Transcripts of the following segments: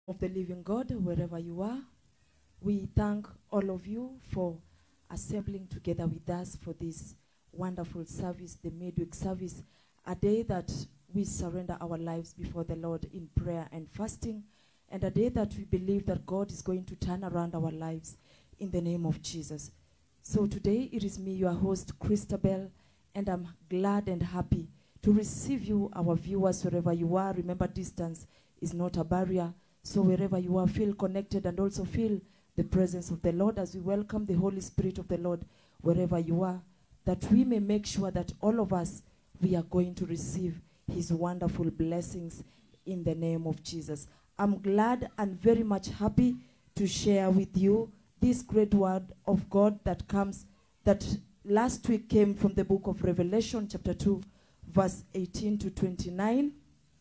of the living God, wherever you are. We thank all of you for assembling together with us for this wonderful service, the midweek service, a day that we surrender our lives before the Lord in prayer and fasting, and a day that we believe that God is going to turn around our lives in the name of Jesus. So today it is me, your host, Christabel, and I'm glad and happy to receive you, our viewers, wherever you are. Remember, distance is not a barrier. So wherever you are, feel connected and also feel the presence of the Lord as we welcome the Holy Spirit of the Lord wherever you are, that we may make sure that all of us, we are going to receive his wonderful blessings in the name of Jesus. I'm glad and very much happy to share with you this great word of God that comes, that last week came from the book of Revelation, chapter 2, verse 18 to 29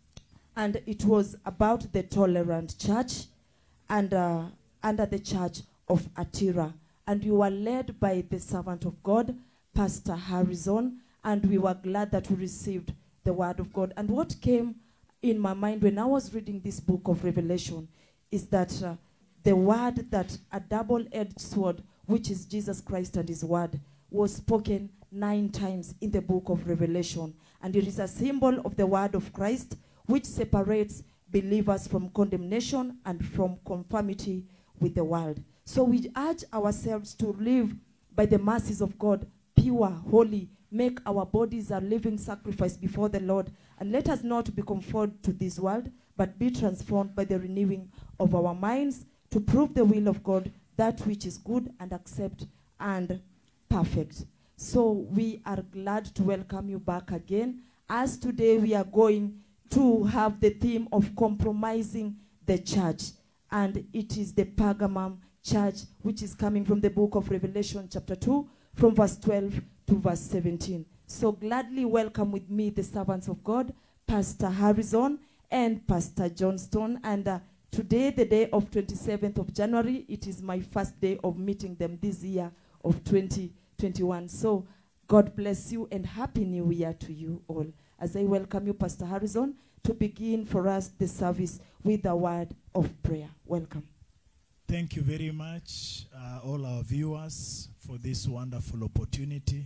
and it was about the tolerant church and uh, under the church of Attira. And we were led by the servant of God, Pastor Harrison, and we were glad that we received the word of God. And what came in my mind when I was reading this book of Revelation is that uh, the word that a double-edged sword, which is Jesus Christ and his word, was spoken nine times in the book of Revelation. And it is a symbol of the word of Christ, which separates believers from condemnation and from conformity with the world. So we urge ourselves to live by the mercies of God, pure, holy, make our bodies a living sacrifice before the Lord, and let us not be conformed to this world, but be transformed by the renewing of our minds to prove the will of God, that which is good and accept and perfect. So we are glad to welcome you back again, as today we are going to have the theme of compromising the church. And it is the Pergamum church, which is coming from the book of Revelation, chapter 2, from verse 12 to verse 17. So gladly welcome with me the servants of God, Pastor Harrison and Pastor Johnston. And uh, today, the day of 27th of January, it is my first day of meeting them this year of 2021. So God bless you and Happy New Year to you all as I welcome you, Pastor Harrison, to begin for us the service with a word of prayer. Welcome. Thank you very much, uh, all our viewers, for this wonderful opportunity.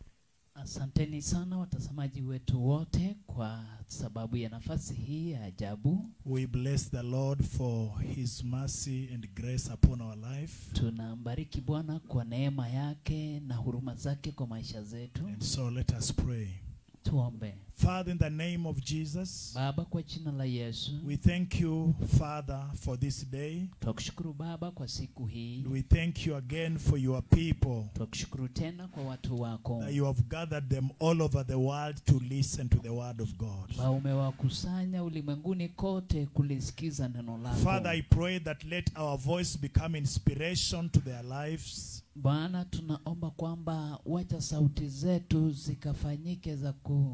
Asanteni sana watazamaji wetu wote kwa sababu ya nafasi hii ya ajabu. We bless the Lord for his mercy and grace upon our life. Tunambariki Bwana kwa neema yake na huruma zake kwa maisha zetu. And so let us pray. Tuombe. Father, in the name of Jesus, Baba, kwa jina la Yesu, we thank you, Father, for this day. twakushukuru Baba kwa siku hii. And we thank you again for your people, Twakushukuru tena kwa watu wako that you have gathered them all over the world to listen to the word of God. ambao umewakusanya ulimwenguni kote kulisikiza neno lako. Father, I pray that let our voice become inspiration to their lives. Bwana, tunaomba kwamba wacha sauti zetu zikafanyike za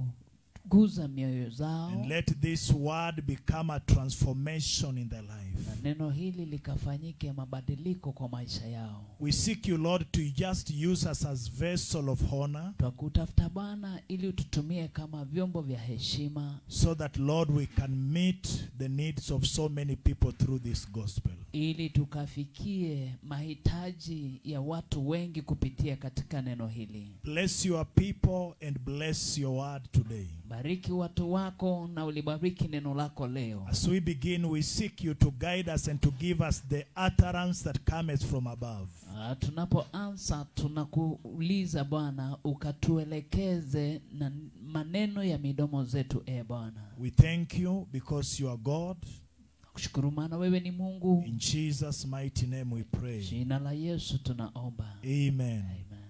kuguza mioyo zao And let this word become a transformation in their na life. neno hili likafanyike mabadiliko kwa maisha yao. We seek you, Lord, to just use us as vessel of honor Twakutafuta Bwana ili ututumie kama vyombo vya heshima, so that, Lord, we can meet the needs of so many people through this gospel. ili tukafikie mahitaji ya watu wengi kupitia katika neno hili. Bless your people and bless your word today. Bariki watu wako na ulibariki neno lako leo. As we begin, we seek you to guide us and to give us the utterance that cometh from above. Ah, tunapoanza tunakuuliza Bwana ukatuelekeze na maneno ya midomo zetu, e Bwana. We thank you because you are God. Kushukuru maana wewe ni Mungu. In Jesus' mighty name we pray. Jina la Yesu tunaomba. Amen. Amen.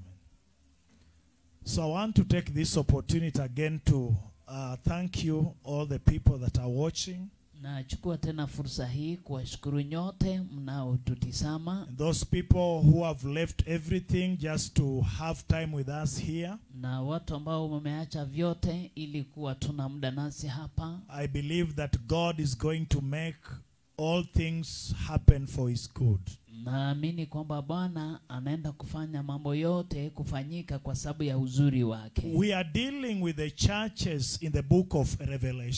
So I want to take this opportunity again to uh, thank you, all the people that are watching, Nachukua tena fursa hii kuwashukuru nyote mnaotutizama and those people who have left everything just to have time with us here. na watu ambao wameacha vyote ili kuwa tuna muda nasi hapa. I believe that God is going to make all things happen for His good. Naamini kwamba Bwana anaenda kufanya mambo yote kufanyika kwa sababu ya uzuri wake. We are dealing with the churches in the book of Revelation.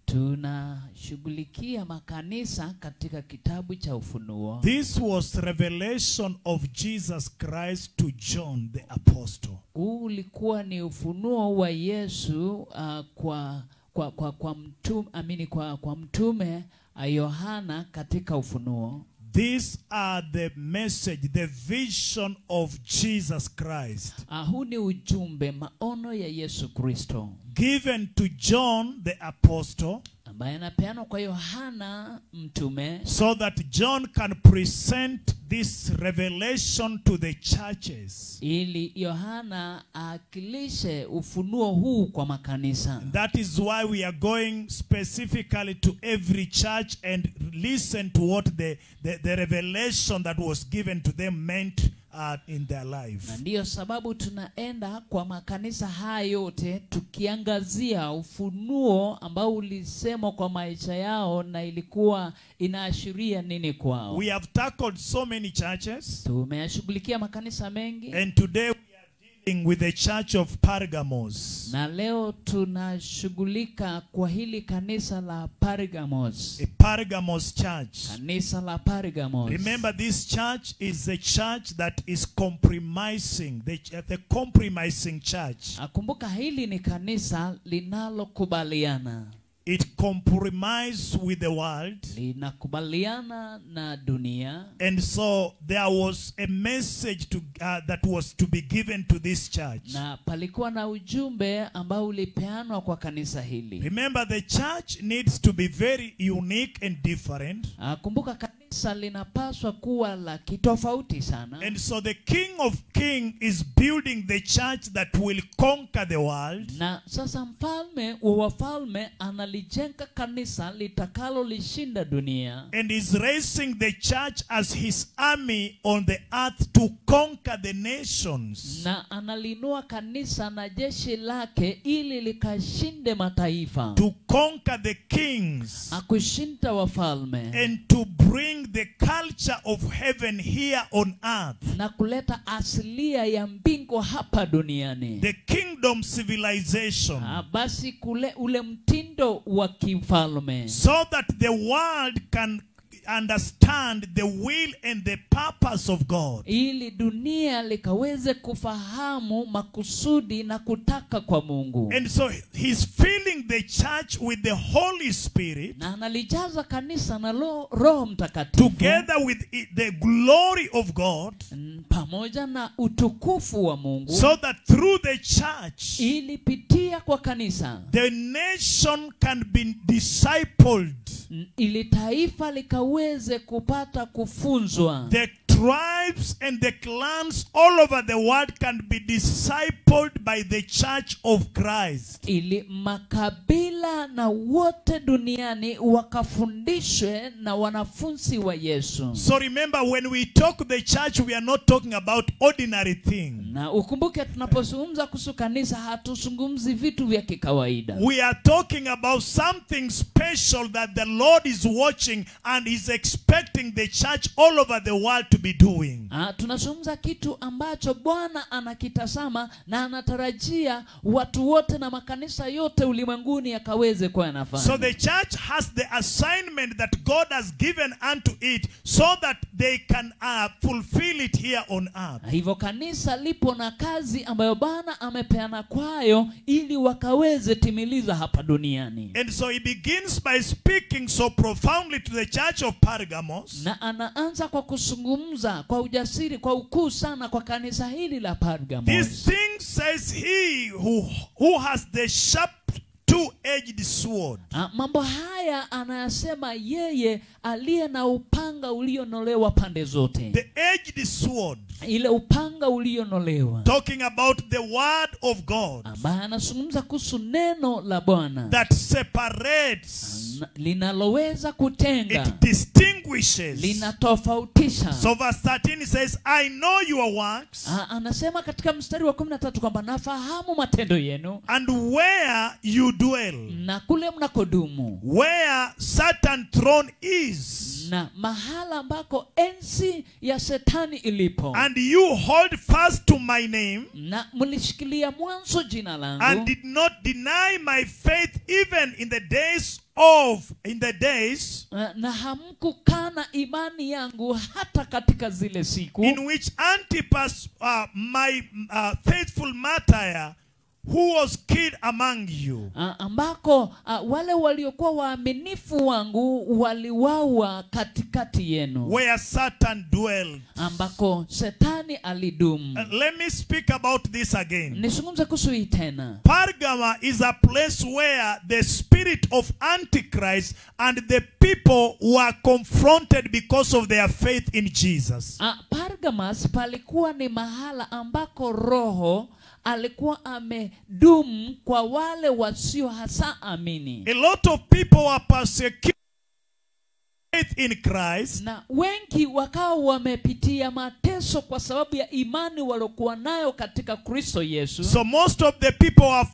tunashughulikia makanisa katika kitabu cha ufunuo This was revelation of Jesus Christ to John the apostle. huu ulikuwa ni ufunuo wa yesu uh, kwa kwa kwa kwa mtume amini kwa kwa mtume uh, yohana katika ufunuo These are the message, the vision of Jesus Christ uh, huu ni ujumbe maono ya yesu kristo given to John the apostle ambaye anapeanwa kwa yohana mtume so that John can present this revelation to the churches. ili yohana aakilishe ufunuo huu kwa makanisa That is why we are going specifically to every church and listen to what the, the, the revelation that was given to them meant uh, in their life. na ndiyo sababu tunaenda kwa makanisa haya yote tukiangazia ufunuo ambao ulisemwa kwa maisha yao na ilikuwa inaashiria nini kwao We have tackled so many churches, tumeyashughulikia makanisa mengi and today we are dealing with the church of Pergamos, na leo tunashughulika kwa hili kanisa la Pergamos a Pergamos church. kanisa la Pergamos Remember, this church is a church that is compromising, the, the compromising church. akumbuka hili ni kanisa linalokubaliana It compromised with the world. linakubaliana na dunia And so there was a message to, uh, that was to be given to this church. na palikuwa na ujumbe ambao ulipeanwa kwa kanisa hili Remember, the church needs to be very unique and different. Ah, kumbuka kanisa linapaswa kuwa la kitofauti sana And so the King of Kings is building the church that will conquer the world. na sasa mfalme wa wafalme analijenga kanisa litakalolishinda dunia And is raising the church as his army on the earth to conquer the nations. na analinua kanisa na jeshi lake ili likashinde mataifa To conquer the kings. akushinda wafalme And to bring the culture of heaven here on earth. na kuleta asilia ya mbingu hapa duniani The kingdom civilization. Ah, basi kule ule mtindo wa kifalme so that the world can understand the will and the purpose of God. ili dunia likaweze kufahamu makusudi na kutaka kwa mungu And so he's filling the church with the Holy Spirit na analijaza kanisa na lo, roho mtakatifu together with it- the glory of God mm, pamoja na utukufu wa mungu so that through the church ili pitia kwa kanisa the nation can be discipled. mm, ili taifa likaweze kupata kufunzwa The tribes and the clans all over the world can be discipled by the church of Christ. ili makabila na wote duniani wakafundishwe na wanafunzi wa yesu So remember, when we talk the church, we are not talking about ordinary things. na ukumbuke tunapozungumza kuhusu kanisa hatuzungumzi vitu vya kikawaida We are talking about something special that the Lord is watching and is expecting the church all over the world to be doing. Ah, tunazungumza kitu ambacho bwana anakitazama na anatarajia watu wote na makanisa yote ulimwenguni yakaweze kuwa yanafanya So the church has the assignment that God has given unto it so that they can uh, fulfill it here on earth. Na hivyo kanisa lipo na kazi ambayo bwana amepeana kwayo ili wakaweze timiliza hapa duniani And so he begins by speaking so profoundly to the church of Pergamos. na anaanza kwa kuzungumza kwa ujasiri kwa ukuu sana kwa kanisa hili la This Pergamos. thing says he who, who has the sharp two-edged sword. Ah, mambo haya anayasema yeye aliye na upanga ulionolewa pande zote The edged sword. ile upanga ulionolewa Talking about the word of God ambaye anazungumza kuhusu neno la bwana that separates, na- linaloweza kutenga it distinguishes. linatofautisha So verse 13 it says, I know your works Ah, anasema katika mstari wa kumi na tatu kwamba nafahamu matendo yenu and where you dwell, na kule mnakodumu where Satan throne is, na mahala ambako enzi ya shetani ilipo and you hold fast to my name na mlishikilia mwanzo jina and langu did not deny my faith even in the days of in the days na- na hamkukana imani yangu hata katika zile siku in which Antipas, uh, my uh, faithful martyr, who was killed among you. Ah, ambako ah, wale waliokuwa waaminifu wangu waliwawa katikati yenu where Satan dwelled. ambako shetani alidumu Uh, let me speak about this again. nizungumze kuhusu hii tena Pergama is a place where the spirit of Antichrist and the people were confronted because of their faith in Jesus. Ah, Pergamus palikuwa ni mahala ambako roho alikuwa amedumu kwa wale wasio hasa amini A lot of people were persecuted faith in Christ na wengi wakawa wamepitia mateso kwa sababu ya imani waliokuwa nayo katika kristo yesu So most of the people are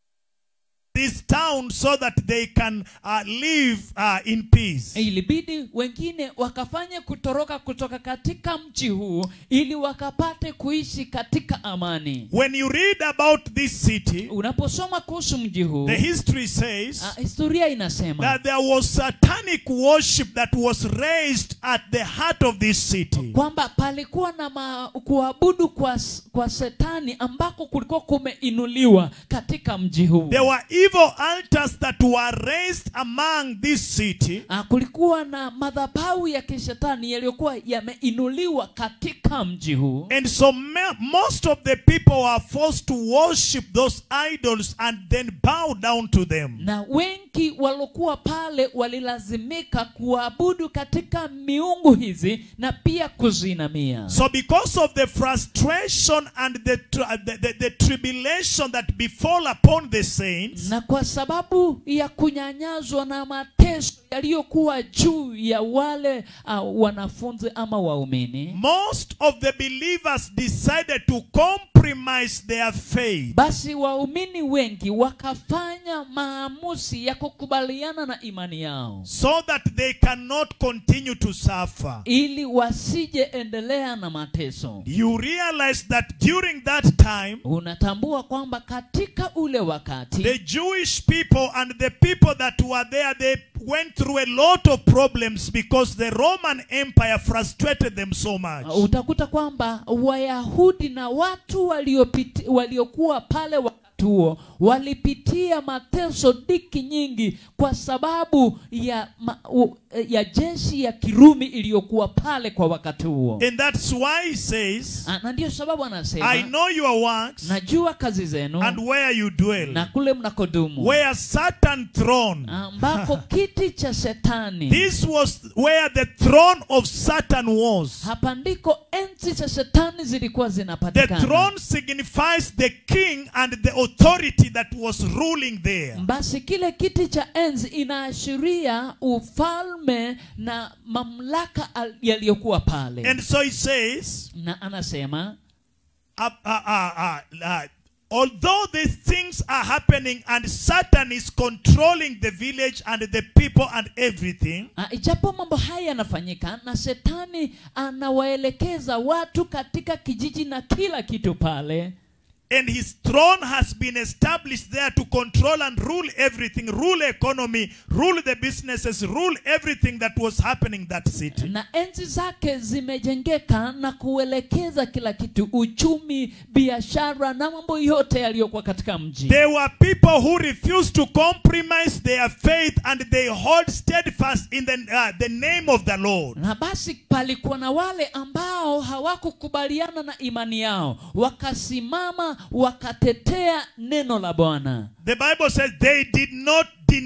this town so that they can uh, live uh, in peace. ilibidi wengine wakafanye kutoroka kutoka katika mji huu ili wakapate kuishi katika amani When you read about this city, unaposoma kuhusu mji huu the history says ah, historia inasema that there was satanic worship that was raised at the heart of this city. kwamba palikuwa na ma, kuabudu kwa, s- kwa setani ambako kulikuwa kumeinuliwa katika mji huu There were evil altars that were raised among this city. Ah, kulikuwa na madhabahu ya kishetani yaliyokuwa yameinuliwa katika mji huu And so me- most of the people were forced to worship those idols and then bow down to them. na wengi waliokuwa pale walilazimika kuabudu katika miungu hizi na pia kuzinamia So because of the frustration and the, tr- the, the, the tribulation that befall upon the saints, na kwa sababu ya kunyanyazwa na mateso yaliyokuwa juu ya wale uh, wanafunzi ama waumini most of the believers decided to compromise their faith basi waumini wengi wakafanya maamuzi ya kukubaliana na imani yao so that they cannot continue to suffer. ili wasije endelea na mateso You realize that during that time, unatambua kwamba katika ule wakati the Jewish people and the people that were there, they went through a lot of problems because the Roman Empire frustrated them so much. utakuta kwamba wayahudi na watu waliopiti, waliokuwa pale wakati huo walipitia mateso diki nyingi kwa sababu ya, ma, u, ya jeshi ya kirumi iliyokuwa pale kwa wakati huo And that's why he says, Ah, na ndiyo sababu anasema I know your works najua kazi zenu and where you dwell, na kule mnakodumu where Satan throne. ambako kiti cha shetani This was where the throne of Satan was. hapa ndiko enzi za shetani zilikuwa The zinapatikana throne signifies the king and the authority that was ruling there. basi kile kiti cha enzi inaashiria ufalme na mamlaka al- yaliyokuwa pale And so he says, na anasema uh, uh, uh, uh, uh, although these things are happening and Satan is controlling the village and the people and everything, ah, ijapo mambo haya yanafanyika na shetani anawaelekeza watu katika kijiji na kila kitu pale and his throne has been established there to control and rule everything, rule economy, rule the businesses, rule everything that was happening in that city. na enzi zake zimejengeka na kuelekeza kila kitu uchumi biashara na mambo yote yaliyokuwa katika mji There were people who refused to compromise their faith and they hold steadfast in the, uh, the name of the Lord. na basi palikuwa na wale ambao hawakukubaliana na imani yao wakasimama wakatetea neno la bwana The Bible says they did not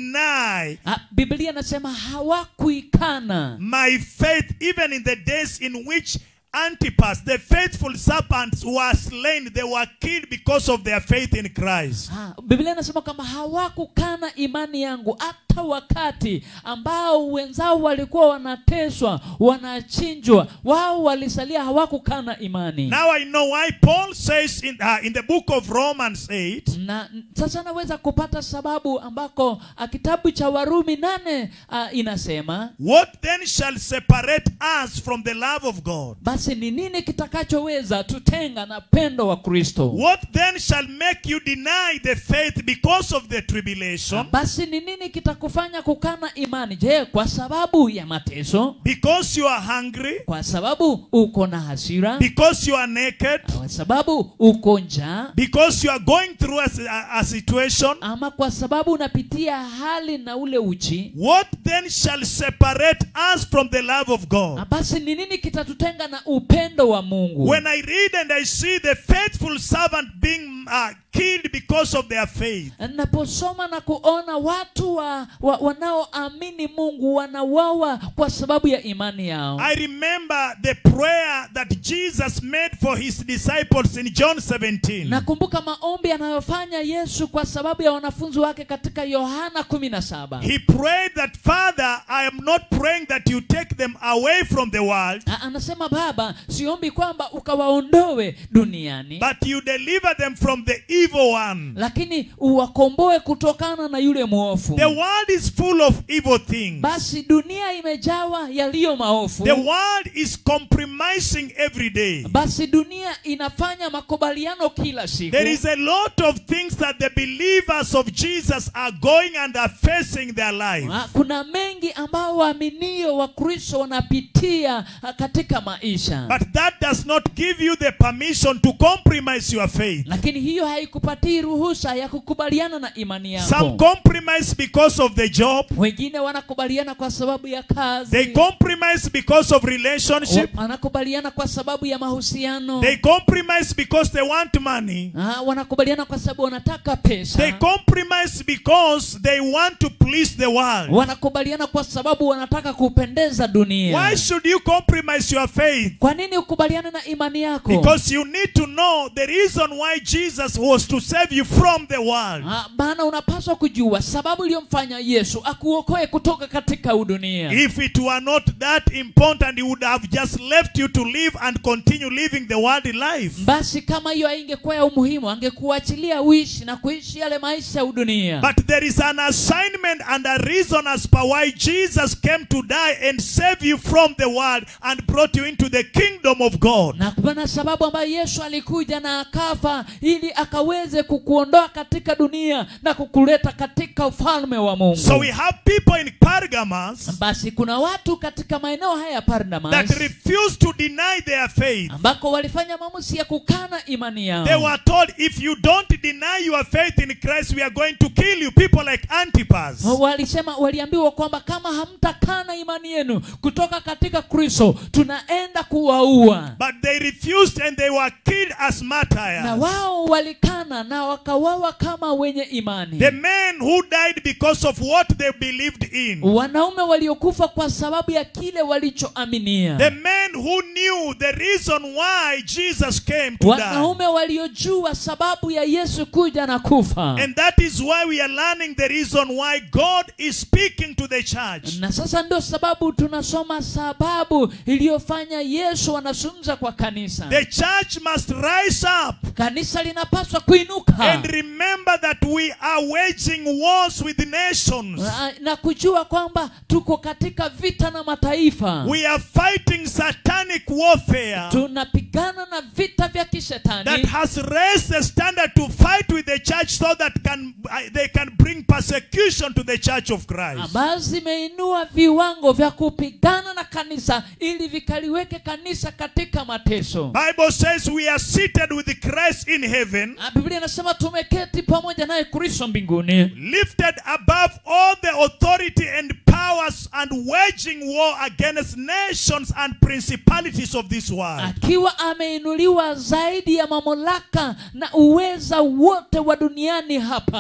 deny Ah, biblia inasema hawakuikana my faith even in the days in which Antipas, the faithful serpents, were slain. They were killed because of their faith in Christ. Ah, biblia inasema kwamba hawakukana imani yangu hata hata wakati ambao wenzao walikuwa wanateswa wanachinjwa wao walisalia hawakukana imani Now I know why Paul says in, uh, in the book of Romans 8, na n- sasa naweza kupata sababu ambako ah, kitabu cha warumi nane uh, inasema What then shall separate us from the love of God? basi ni nini kitakachoweza tutenga na pendo wa kristo What then shall make you deny the faith because of the tribulation? basi ni nini kitakufanya kukana imani je kwa sababu ya mateso Because you are hungry? kwa sababu uko na hasira Because you are naked? kwa sababu uko njaa Because you are going through a, a, a situation? ama kwa sababu unapitia hali na ule uchi What then shall separate us from the love of God? na basi ni nini kitatutenga na upendo wa mungu When I read and I see the faithful servant being uh, killed because of their faith, naposoma na kuona watu wa, wa, wanaoamini mungu wanauawa kwa sababu ya imani yao I remember the prayer that Jesus made for his disciples in John 17. nakumbuka maombi anayofanya yesu kwa sababu ya wanafunzi wake katika yohana 17 He prayed that, Father, I am not praying that you take them away from the world, A- anasema baba siombi kwamba ukawaondoe duniani but you deliver them from the evil one. lakini uwakomboe kutokana na yule mwofu The world is full of evil things. basi dunia imejawa yaliyo maofu The world is compromising every day. basi dunia inafanya makubaliano kila siku There is a lot of things that the believers of Jesus are going and are facing their life. Ah, kuna mengi ambao waaminio wa kristo wanapitia ah, katika maisha But that does not give you the permission to compromise your faith. lakini hiyo haikupatii ruhusa ya kukubaliana na imani Some yako compromise because of the job. wengine wanakubaliana kwa sababu ya They kazi compromise because of relationship. Wa- wanakubaliana kwa sababu ya mahusiano They compromise because they want money. Ah, wanakubaliana kwa sababu wanataka They pesa compromise because they want to please the world. wanakubaliana kwa sababu wanataka kupendeza dunia Why should you compromise your faith? kwa nini ukubaliane na imani yako Because you need to know the reason why Jesus was to save you from the world. Ah, maana unapaswa kujua sababu iliyomfanya yesu akuokoe kutoka katika udunia If it were not that important, he would have just left you to live and continue living the worldly life. basi kama hiyo haingekuwa ya umuhimu angekuachilia uishi na kuishi yale maisha ya udunia But there is an assignment and a reason as per why Jesus came to die and save you from the world and brought you into the kingdom of God. na kuna sababu ambayo yesu alikuja na akafa ili akaweze kukuondoa katika dunia na kukuleta katika ufalme wa mungu So we have people in Pergamos basi kuna watu katika maeneo haya ya that pardamas refuse to deny their faith. ambako walifanya maamuzi ya kukana imani yao They were told, if you don't deny your faith in Christ, we are going to kill you. People like Antipas. walisema waliambiwa kwamba kama hamtakana imani yenu kutoka katika kristo tunaenda kuwaua But they refused and they were killed as na martyrs. wao walikana na wakawawa kama wenye imani The men who died because of what they believed in. wanaume waliokufa kwa sababu ya kile walichoaminia The men who knew the reason why Jesus came to die. wanaume waliojua sababu ya yesu kuja na kufa And that is why we are learning the reason why God is speaking to the church. na sasa ndio sababu tunasoma sababu iliyofanya yesu anazungumza kwa kanisa The church must rise up kanisa linapaswa kuinuka and remember that we are waging wars with nations. na, na kujua kwamba tuko katika vita na mataifa We are fighting satanic warfare tunapigana na vita vya that kishetani has raised the standard to fight with the church so that can uh, they can bring persecution to the church of Christ. ambazo zimeinua viwango vya kupigana na kanisa ili vikaliweke kanisa katika mateso Bible says we are seated with Christ in heaven, Na biblia inasema tumeketi pamoja naye kristo mbinguni lifted above all the authority and powers and waging war against nations and principalities of this world. akiwa ameinuliwa zaidi ya mamlaka na uweza wote wa duniani hapa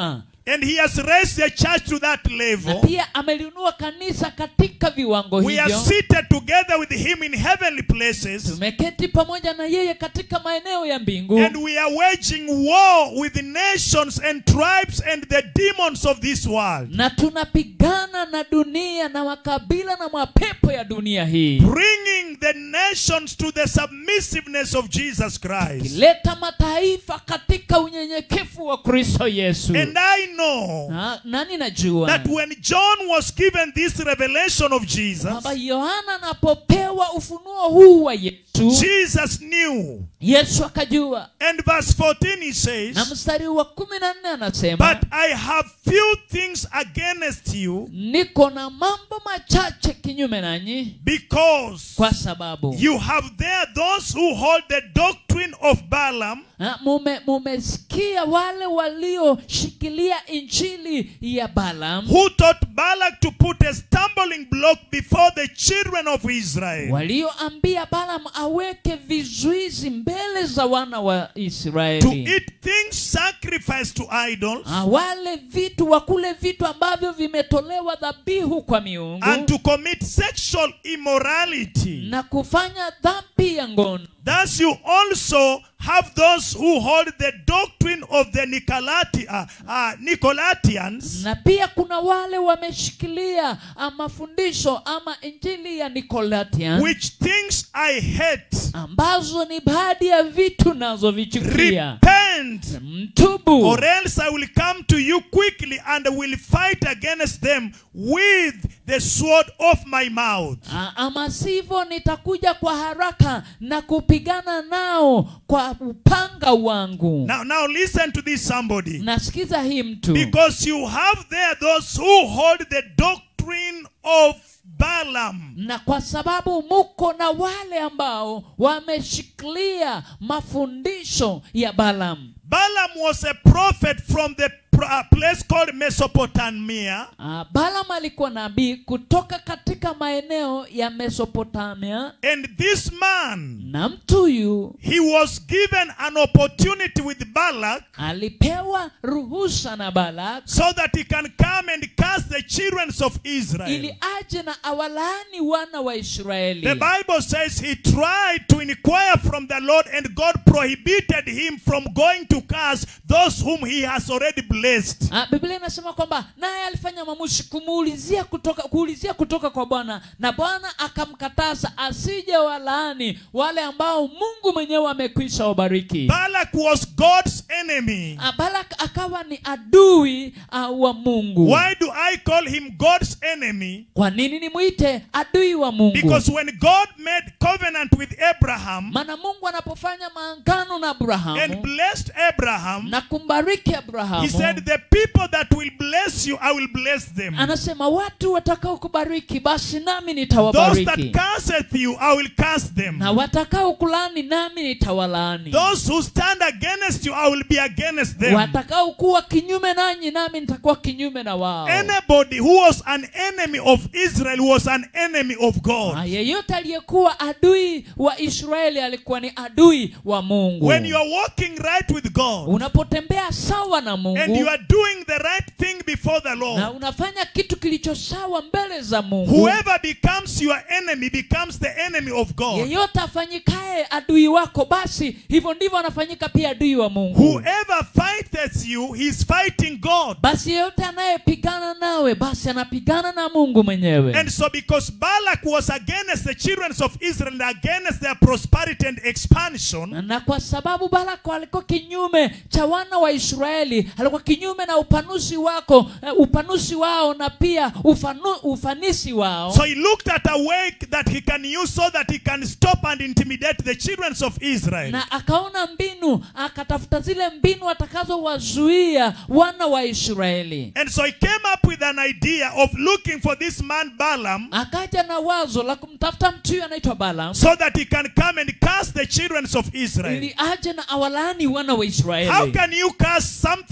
And he has raised the church to that na level. pia ameliinua kanisa katika viwango We are hivyo seated together with him in heavenly places. tumeketi pamoja na yeye katika maeneo ya mbingu And we are waging war with the nations and tribes and the demons of this world. na tunapigana na dunia na makabila na mapepo ya dunia hii Bringing the nations to the submissiveness of Jesus Christ. leta mataifa katika unyenyekevu wa kristo yesu And I know na, nani najua that when John was given this revelation of Jesus, kwamba yohana anapopewa ufunuo huu wa yesu Jesus knew. yesu akajua And verse 14 he says, na mstari wa kumi na nne anasema But I have few things against you niko na mambo machache kinyume nanyi because kwa sababu you have there those who hold the doctrine of Balaam, Ah, mume mumesikia wale walioshikilia injili ya Balaam who taught Balak to put a stumbling block before the children of Israel, walioambia Balaam aweke vizuizi mbele za wana wa to Israeli eat things sacrificed to idols, Ah, wale vitu wakule vitu ambavyo vimetolewa dhabihu kwa miungu and to commit sexual immorality. na kufanya dhambi ya ngono Thus you also have those who hold the doctrine of the Nicolati, uh, uh, Nicolaitans, na pia kuna wale wameshikilia ah, mafundisho ama injili ya Nicolaitan which things I hate. ambazo ni baadhi ya vitu nazovichukia Repent, mtubu or else I will come to you quickly and will fight against them with the sword of my mouth. A- ama sivyo nitakuja kwa haraka na kupigana nao kwa upanga wangu Now, now listen to this, somebody. nasikiza hii mtu Because you have there those who hold the doctrine of Balaam. na kwa sababu muko na wale ambao wameshikilia mafundisho ya Balaam. Balaam was a prophet from the pr- uh, place called Mesopotamia. Ah, Balaam alikuwa nabii kutoka katika maeneo ya Mesopotamia, And this man, na mtu huyu he was given an opportunity with Balak alipewa ruhusa na Balak so that he can come and cast the children of Israel. ili aje na awalaani wana wa Israeli. The Bible says he tried to inquire from the Lord, and God prohibited him from going to curse those whom he has already blessed. Ah, Biblia inasema kwamba naye alifanya maamuzi kumuulizia kutoka kuulizia kutoka kwa Bwana na Bwana akamkataza asije walaani wale ambao Mungu mwenyewe amekwisha wabariki. Balak was God's enemy. Ah, Balak akawa ni adui uh, wa Mungu. Why do I call him God's enemy? Kwa nini nimwite adui wa Mungu? Because when God made covenant with Abraham Maana Mungu anapofanya maangano na Abrahamu and blessed Abraham, na kumbariki Abrahamu he said, The people that will bless you, I will bless them. anasema watu watakao kubariki basi nami Those nitawabariki that curseth you, I will curse them. na watakao kulani nami nitawalaani Those who stand against you, I will be against them. watakao kuwa kinyume nanyi nami nitakuwa kinyume na wao Anybody who was an enemy of Israel was an enemy of Na God. yeyote aliyekuwa adui wa israeli alikuwa ni adui wa mungu When you are walking right with God unapotembea sawa na and mungu you are doing the right thing before the na Lord, unafanya kitu kilicho sawa mbele za mungu whoever becomes your enemy becomes the enemy of God. yeyote afanyikaye adui wako basi hivyo ndivyo anafanyika pia adui wa mungu Whoever fighteth you, he's fighting God. basi yeyote anayepigana nawe basi anapigana na mungu mwenyewe And so, because Balak was against the children of Israel and against their prosperity and expansion, na kwa sababu balako alikuwa kinyume cha wana wa israeli alikuwa kinyume na upanuzi wako eh, upanuzi wao na pia ufanu, ufanisi wao so he looked at a way that he can use so that he can stop and intimidate the children of Israel. na akaona mbinu akatafuta zile mbinu atakazowazuia wana wa israeli And so he came up with an idea of looking for this man Balaam akaja na wazo la kumtafuta mtu huyu anaitwa balam so that he can come and curse the children of Israel. ili aje na awalaani wana wa How israeli can you curse something that God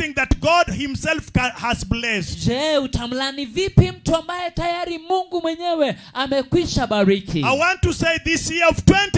God Himself ca- has blessed? je utamlani vipi mtu ambaye tayari mungu mwenyewe amekwisha bariki I want to say this year of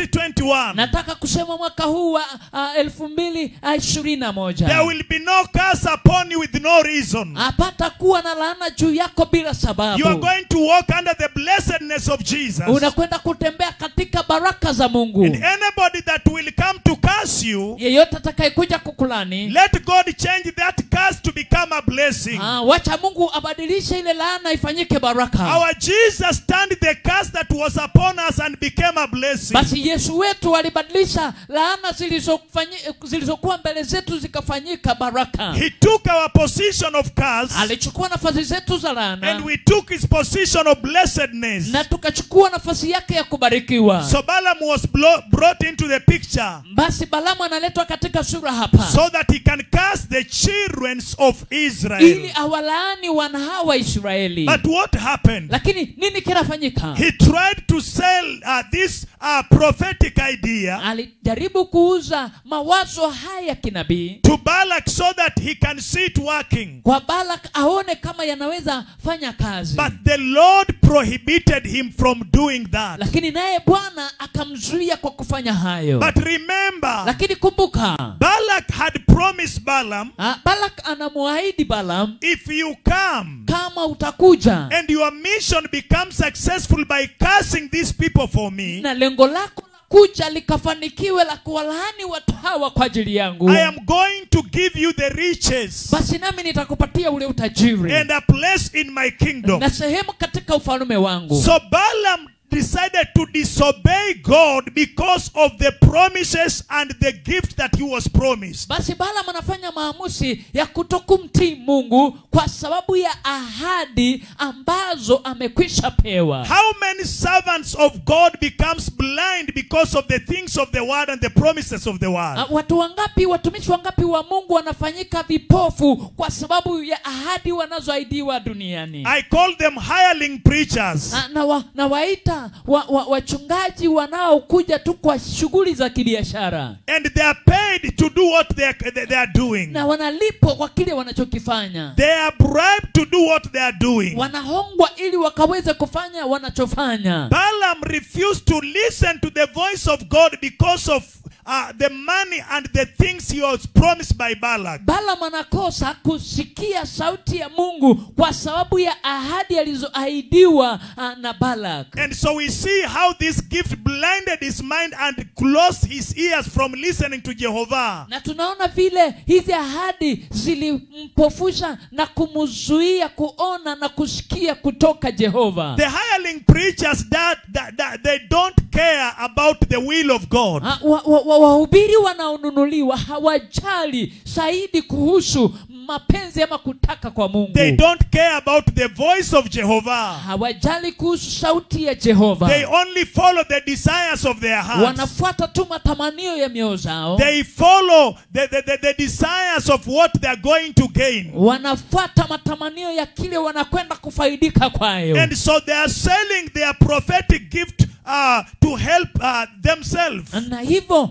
2021, nataka kusema mwaka huu wa uh, elfu mbili uh, ishirini na there moja will be no curse upon you with no reason. hapata kuwa na laana juu yako bila You are sababu going to walk under the blessedness of Jesus. unakwenda kutembea katika baraka za mungu And anybody that will come to curse you, yeyote atakayekuja kukulani let God change that curse to become a blessing. ah, wacha mungu abadilishe ile laana ifanyike baraka Our Jesus turned the curse that was upon us and became a blessing. basi yesu wetu alibadilisha laana zilizofanyi- zilizokuwa mbele zetu zikafanyika baraka He took our position of curse alichukua nafasi zetu za laana and we took his position of blessedness. na tukachukua nafasi yake ya kubarikiwa So Balaam was blo- brought into the picture basi balamu analetwa katika sura hapa so that he can curse the children of ili Israel. awalaani wana hawa israeli But what happened? lakini nini kinafanyika He tried to sell uh, this uh, prophetic idea alijaribu kuuza mawazo haya ya kinabii to Balak so that he can see it working. kwa balak aone kama yanaweza fanya kazi But the Lord prohibited him from doing that. lakini naye bwana akamzuia kwa kufanya hayo But remember, lakini kumbuka Balak had promised Balaam, ah, balak anamwahidi balam if you come kama utakuja and your mission becomes successful by cursing these people for me, na lengo lako la kuja likafanikiwe la kuwalaani watu hawa kwa ajili yangu I am going to give you the riches basi nami nitakupatia ule utajiri and a place in my kingdom. na sehemu katika ufalme wangu So Balaam decided to disobey God because of the promises and the gift that he was promised. basi balam anafanya maamuzi ya kutokumtii mungu kwa sababu ya ahadi ambazo amekwisha pewa How many servants of God becomes blind because of the things of the word and the promises of the word? Ah, watu wangapi watumishi wangapi wa mungu wanafanyika vipofu kwa sababu ya ahadi wanazoahidiwa duniani I call them hireling preachers. na, na, wa, na waita wa, wa, wachungaji wanaokuja tu kwa shughuli za kibiashara And they are paid to do what they are, they they are doing. na wanalipwa kwa kile wanachokifanya They are bribed to do what they are doing. wanahongwa ili wakaweze kufanya wanachofanya Balaam refused to listen to the voice of God because of uh, the money and the things he was promised by Balak. balam anakosa kusikia sauti ya mungu kwa sababu ya ahadi alizoahidiwa ah, na balak And so we see how this gift blinded his mind and closed his ears from listening to Jehovah. na tunaona vile hizi ahadi zilimpofusha na kumzuia kuona na kusikia kutoka jehova The hireling preachers that, that, that they don't care about the will of God. Ah, wa- wa- wa- wahubiri wanaonunuliwa hawajali zaidi kuhusu mapenzi ama kutaka kwa mungu They don't care about the voice of Jehovah. hawajali kuhusu sauti ya jehova They only follow the desires of their hearts. wanafuata tu matamanio ya mioyo zao They follow the, the, the, the desires of what they are going to gain. wanafuata matamanio ya kile wanakwenda kufaidika kwayo And so they are selling their prophetic gift uh, to help uh, themselves. na hivyo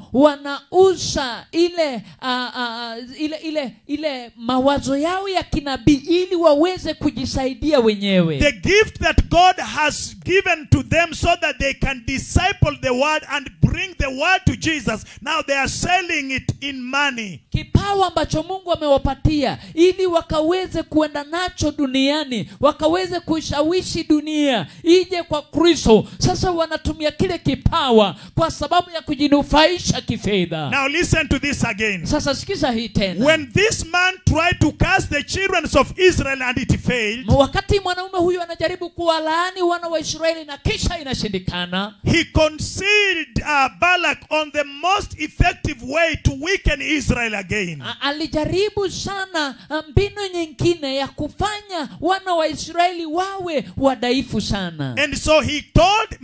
wanauza ile uh, uh, ile ile ile mawazo yao ya kinabii ili waweze kujisaidia wenyewe The gift that God has given to them so that they can disciple the word and bring the word to Jesus. Now they are selling it in money. kipawa ambacho mungu amewapatia ili wakaweze kuenda nacho duniani wakaweze kuishawishi dunia ije kwa kristo sasa wanatumia kile kipawa kwa sababu ya kujinufaisha kifedha Now listen to this again. sasa sikiza hii tena When this man tried to cast the children of Israel and it failed, wakati mwanaume huyu anajaribu kuwalaani wana wa israeli na kisha inashindikana he concealed uh, Balak on the most effective way to weaken Israel again. A- alijaribu sana ah, mbinu nyingine ya kufanya wana wa israeli wawe wadhaifu sana And so he told my Balak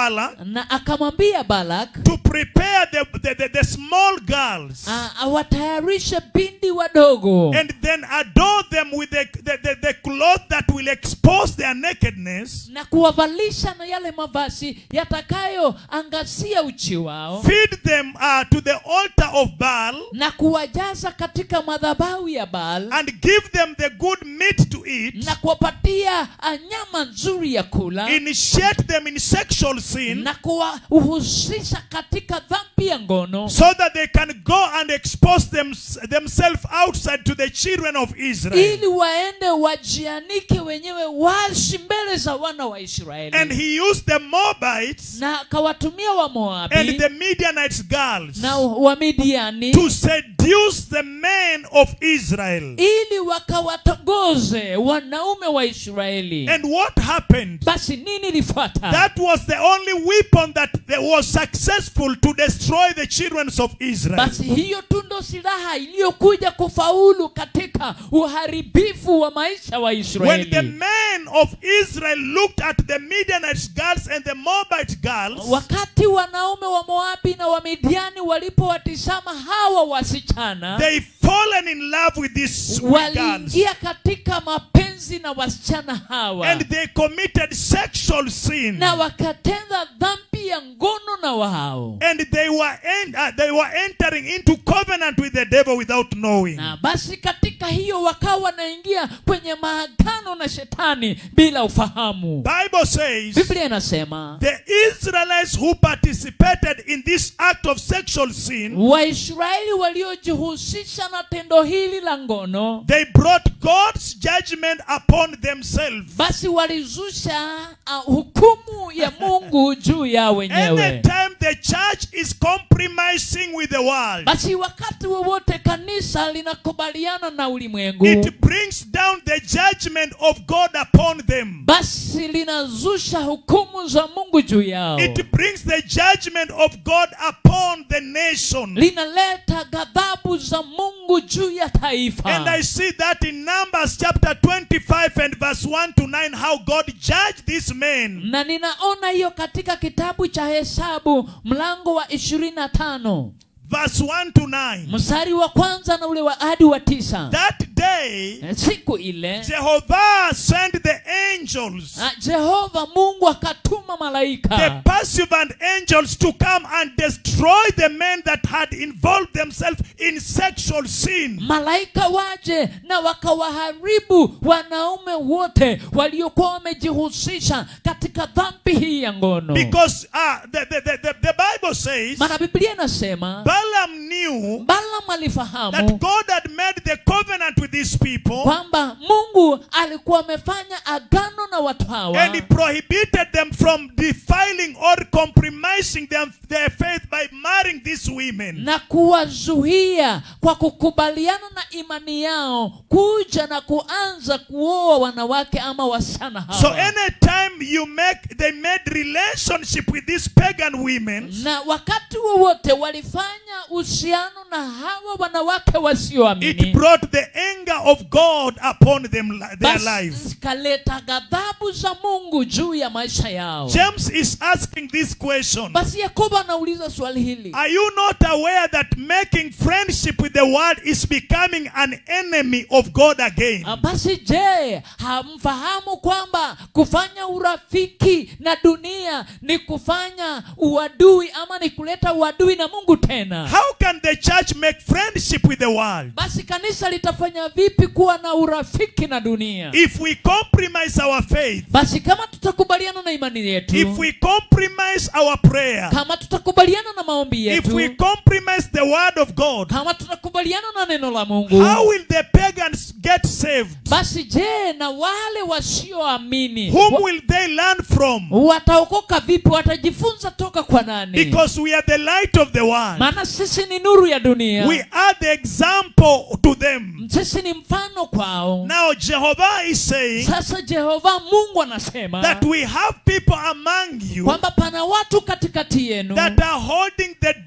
Balak na akamwambia balak to prepare the, the, the, the small girls a- awatayarishe bindi wadogo and then adorn them with the, the, the, the cloth that will expose their nakedness, na kuwavalisha na yale mavazi yatakayoangazia uchi wao feed them uh, to the altar of Baal, na kuwajaza katika madhabahu ya Baal and give them the good meat to eat, na kuwapatia ah, nyama nzuri ya kula initiate them in sexual sin, na kuwahusisha katika dhambi ya ngono so that they can go and expose them, themselves outside to the children of Israel. ili waende wajianike wenyewe wazi mbele za wana wa And Israeli he used the Moabites na akawatumia and Wamoabi the Midianites girls na Wamidiani to seduce the men of Israel. ili wakawatongoze wanaume wa Israeli. And what happened? Basi nini ilifuata? That was the only weapon that that was successful to destroy the children of Israel. Basi hiyo tu ndo silaha iliyokuja kufaulu katika uharibifu wa maisha wa When the Israeli. men of Israel looked at the Midianite girls and the Moabite girls, Wakati wanaume wa Moabi na wa Midiani walipowatizama hawa wasichana, they fallen in love with these sweet girls. waliingia katika mapenzi na wasichana hawa And they committed sexual sin. na wakatenda dhambi ya ngono na wao. And they were, en- uh, they were entering into covenant with the devil without knowing. na basi katika hiyo wakawa wanaingia kwenye maagano na shetani bila ufahamu Bible says biblia inasema the Israelites who participated in this act of sexual sin, waisraeli waliojihusisha na tendo hili la ngono they brought God's judgment upon themselves. basi walizusha uh, hukumu ya mungu juu yao wenyewe Anytime the church is compromising with the world, basi wakati wowote kanisa linakubaliana na ulimwengu it brings down the judgment of God upon them. basi linazusha hukumu za mungu juu yao It brings the judgment of God upon the nation. linaleta ghadhabu za mungu juu ya taifa And I see that in Numbers chapter 25 and verse 1 to 9, how God judged these men. na ninaona hiyo katika kitabu cha hesabu mlango wa ishirini na tano Verse 1 to 9. mstari wa kwanza na ule wa hadi wa tisa That day, siku ile Jehovah sent the angels, na jehova mungu akatuma the malaika pursuant angels, to come and destroy the men that had involved themselves in sexual sin. malaika waje na wakawaharibu wanaume wote waliokuwa wamejihusisha katika dhambi hii ya ngono Because uh, the, the, the, the, the Bible says maana biblia inasema Balaam knew balaam that alifahamu God had made the covenant with these people kwamba mungu alikuwa amefanya agano na watu hawa and he prohibited them from defiling or compromising them, their faith by marrying these women. na kuwazuia kwa kukubaliana na imani yao kuja na kuanza kuoa wanawake ama wasichana hawa So anytime you make they made relationship with these pagan women, na wakati wowote walifanya uhusiano na hawa wanawake it wasioamini brought the anger of God upon them li- their lives. basi kaleta ghadhabu za mungu juu ya maisha yao James is asking this question. basi yakobo anauliza swali hili Are you not aware that making friendship with the world is becoming an enemy of God again? Ah, basi je hamfahamu kwamba kufanya urafiki na dunia ni kufanya uadui ama ni kuleta uadui na mungu tena How can the church make friendship with the world? basi kanisa litafanya vipi kuwa na urafiki na dunia If we compromise our faith, basi kama tutakubaliana na imani yetu if we compromise our prayer, kama tutakubaliana na maombi if yetu we compromise the word of God, kama tutakubaliana na neno la mungu how will the pagans get saved? basi je na wale wasioamini Whom wa- will they learn from? wataokoka vipi watajifunza toka kwa nani Because we are the light of the world. maana sisi ni nuru ya dunia We are the example to them. sisi ni mfano kwao Now, Jehovah is saying sasa jehova mungu anasema that we have people among you kwamba pana watu katikati yenu that are holding the doctrine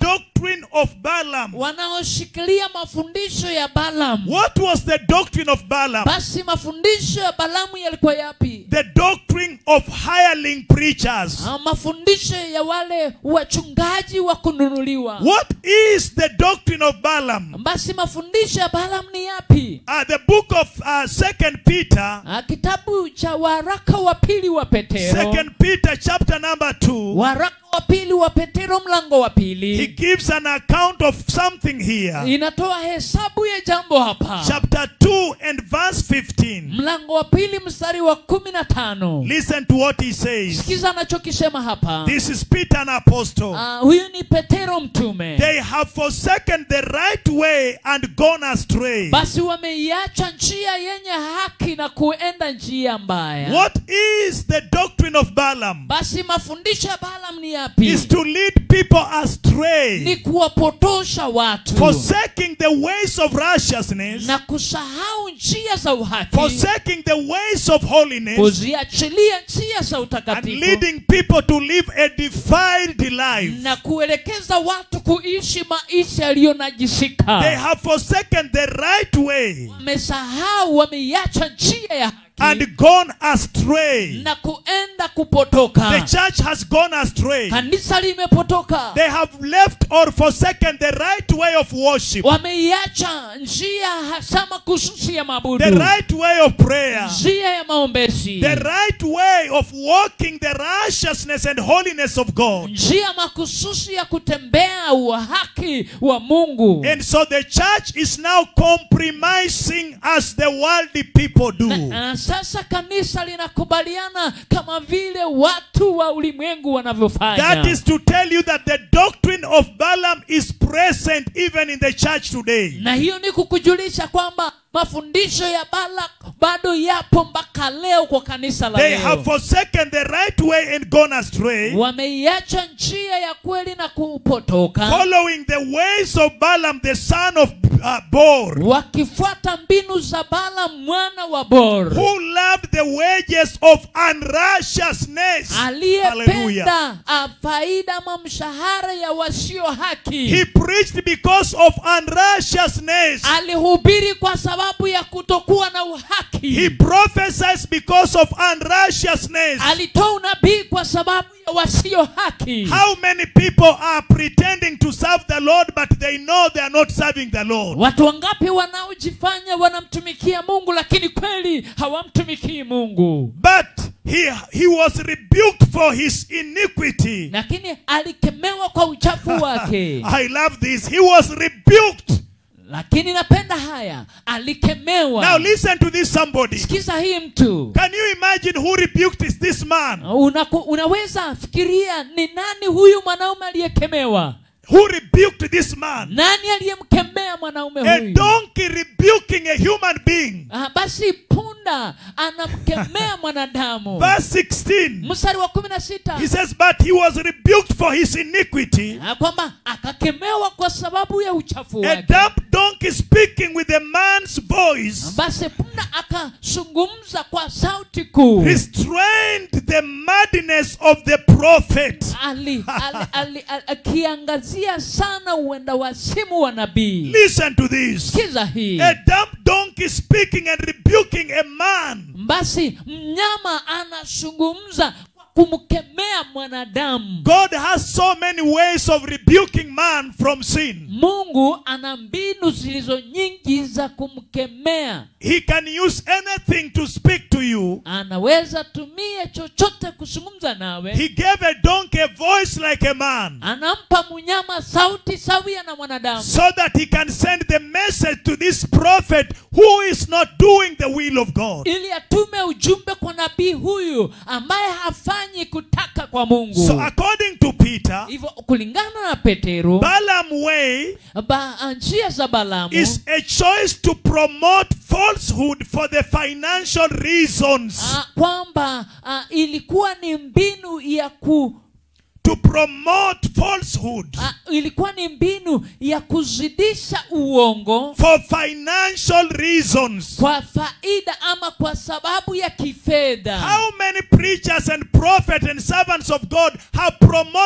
doctrine of Balaam. wanaoshikilia mafundisho ya balamu What was the doctrine of Balaam? basi mafundisho ya balamu yalikuwa yapi The doctrine of hireling preachers. Ah, mafundisho ya wale wachungaji wa kununuliwa What is the doctrine of Balaam? basi mafundisho ya balamu ni yapi Uh, the book of uh, Second Peter, Ah, kitabu cha waraka wa pili wa petero Second Peter, chapter number two, waraka wa pili wa petero mlango wa he pili gives an account of something here. inatoa hesabu ya jambo hapa Chapter two and verse fifteen. mlango wa pili mstari wa kumi na tano Listen to what he says. sikiza anachokisema hapa This is Peter, an apostle. Ah, huyu ni petero mtume They have forsaken the right way and gone astray. basi wameiacha njia yenye haki na kuenda njia mbaya What is the doctrine of Balaam? basi mafundisho ya balaam ni yapi Is to lead people ni astray, kuwapotosha watu forsaking the ways of righteousness, na kusahau njia za uhaki forsaking the ways of holiness, kuziachilia njia za and utakatifu leading people to live a defiled life. na kuelekeza watu kuishi maisha yaliyonajisika They have forsaken the right way wamesahau wameiacha njia ya haki and gone astray. na kuenda The kupotoka church has gone astray. kanisa limepotoka They have left or forsaken the right way of worship, wameiacha njia hasa makususi ya the mabudu right way of prayer, njia ya maombezi the right way of walking the righteousness and holiness of God. njia makususi ya kutembea uhaki wa mungu And so the church is now compromising as the worldly people do. na sasa kanisa linakubaliana kama vile watu wa ulimwengu wanavyofanya That is to tell you that the doctrine of Balaam is present even in the church today. na hiyo ni kukujulisha kwamba mafundisho ya balak bado yapo mpaka leo kwa kanisa la They have leo forsaken the right way and gone astray, wameiacha njia ya kweli na kupotoka following the ways of Balaam, the son of uh, Bor, wakifuata mbinu za bala mwana wa bor who loved the wages of unrighteousness. Hallelujah. aliyependa ah, faida ama mshahara ya wasio haki He preached because of unrighteousness. alihubiri kwa sababu ya kutokuwa na He uhaki prophesies because of unrighteousness. alitoa unabii kwa sababu ya wasio haki How many people are pretending to serve the Lord, but they know they are not serving the Lord? watu wangapi wanaojifanya wanamtumikia mungu lakini kweli hawamtumikii mungu But he, he was rebuked for his iniquity. lakini alikemewa kwa uchafu wake I love this. He was rebuked. lakini napenda haya alikemewa Now listen to this somebody. sikiza hii mtu Can you imagine who rebuked is this man? Unaku, unaweza fikiria ni nani huyu mwanaume aliyekemewa Who rebuked this man? nani aliyemkemea mwanaume A huyu donkey rebuking a human being. ah, basi punda anamkemea mwanadamu Verse 16. mstari wa kumi na sita He says, But he was rebuked for his iniquity. Ah, kwamba akakemewa kwa sababu ya uchafu A wake dumb donkey speaking with a man's voice basi punda akazungumza kwa sauti kuu restrained the madness of the prophet. ali, ali, ali, ali, akiangazia sana uenda wasimu wa nabii Listen to this. sikiza hii A dumb donkey speaking and rebuking a man. basi mnyama anazungumza kwa kumkemea mwanadamu God has so many ways of rebuking man from sin. mungu ana mbinu zilizo nyingi za kumkemea He can use anything to speak to you. anaweza tumie chochote kuzungumza nawe He gave a donkey a voice like a man anampa mnyama sauti sawia na mwanadamu so that he can send the message to this prophet who is not doing the will of God. ili atume ujumbe kwa nabii huyu ambaye hafanyi kutaka kwa mungu So according to Peter, hivyo kulingana na petero Balaam way ba, njia za balamu is a choice to promote falsehood for the financial reasons. ah, kwamba ah, ilikuwa ni mbinu ya ku To promote falsehood ah, ilikuwa ni mbinu ya kuzidisha uongo for financial reasons. kwa faida ama kwa sababu ya kifedha How many preachers and prophets and servants of God have promoted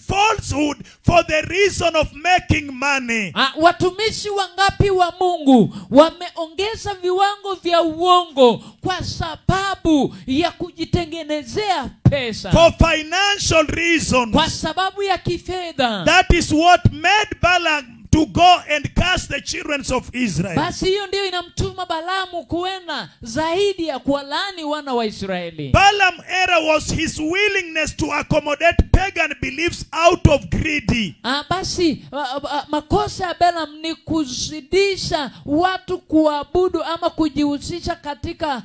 falsehood for the reason of making money. Ah, watumishi wangapi wa mungu wameongeza viwango vya uongo kwa sababu ya kujitengenezea pesa For financial reasons. kwa sababu ya kifedha That is what made Balaam to go and curse the children of Israel. basi hiyo ndiyo inamtuma balamu kuenda zaidi ya kuwalaani wana wa israeli Balaam error was his willingness to accommodate pagan beliefs out of greedy. Ah, basi ah, ah, makosa ya Balaam ni kuzidisha watu kuabudu ama kujihusisha katika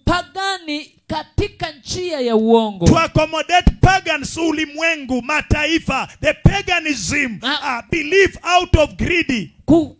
upagani katika njia ya uongo To accommodate pagans ulimwengu, mataifa, the paganism, Ah. uh, belief out of greedy.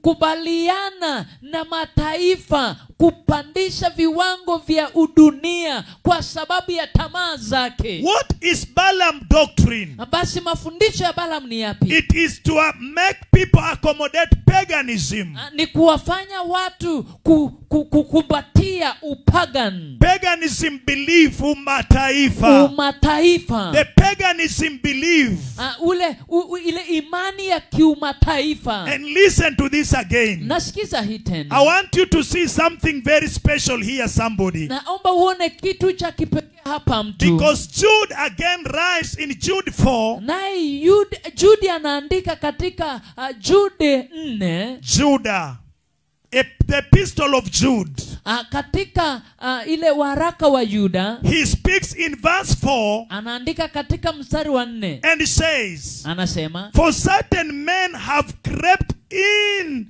kukubaliana na mataifa kupandisha viwango vya udunia kwa sababu ya tamaa zake What is Balaam doctrine? Na basi mafundisho ya Balaam ni yapi It is to uh, make people accommodate paganism. Ah, ni kuwafanya watu ku, ku, kukumbatia upagan Paganism belief mataifa. umataifa The paganism belief. Ah, ule u, u, ile imani ya kiumataifa And listen to this again. nasikiza hii I tena want you to see something very special here, somebody. naomba uone kitu cha kipekee hapa mtu Because Jude again writes in Jude 4, naye Yud- judi anaandika katika uh, jude nne Judah, a, the epistle of Jude. uh, katika uh, ile waraka wa yuda He speaks in verse 4 anaandika katika mstari wa nne and says, anasema For certain men have crept in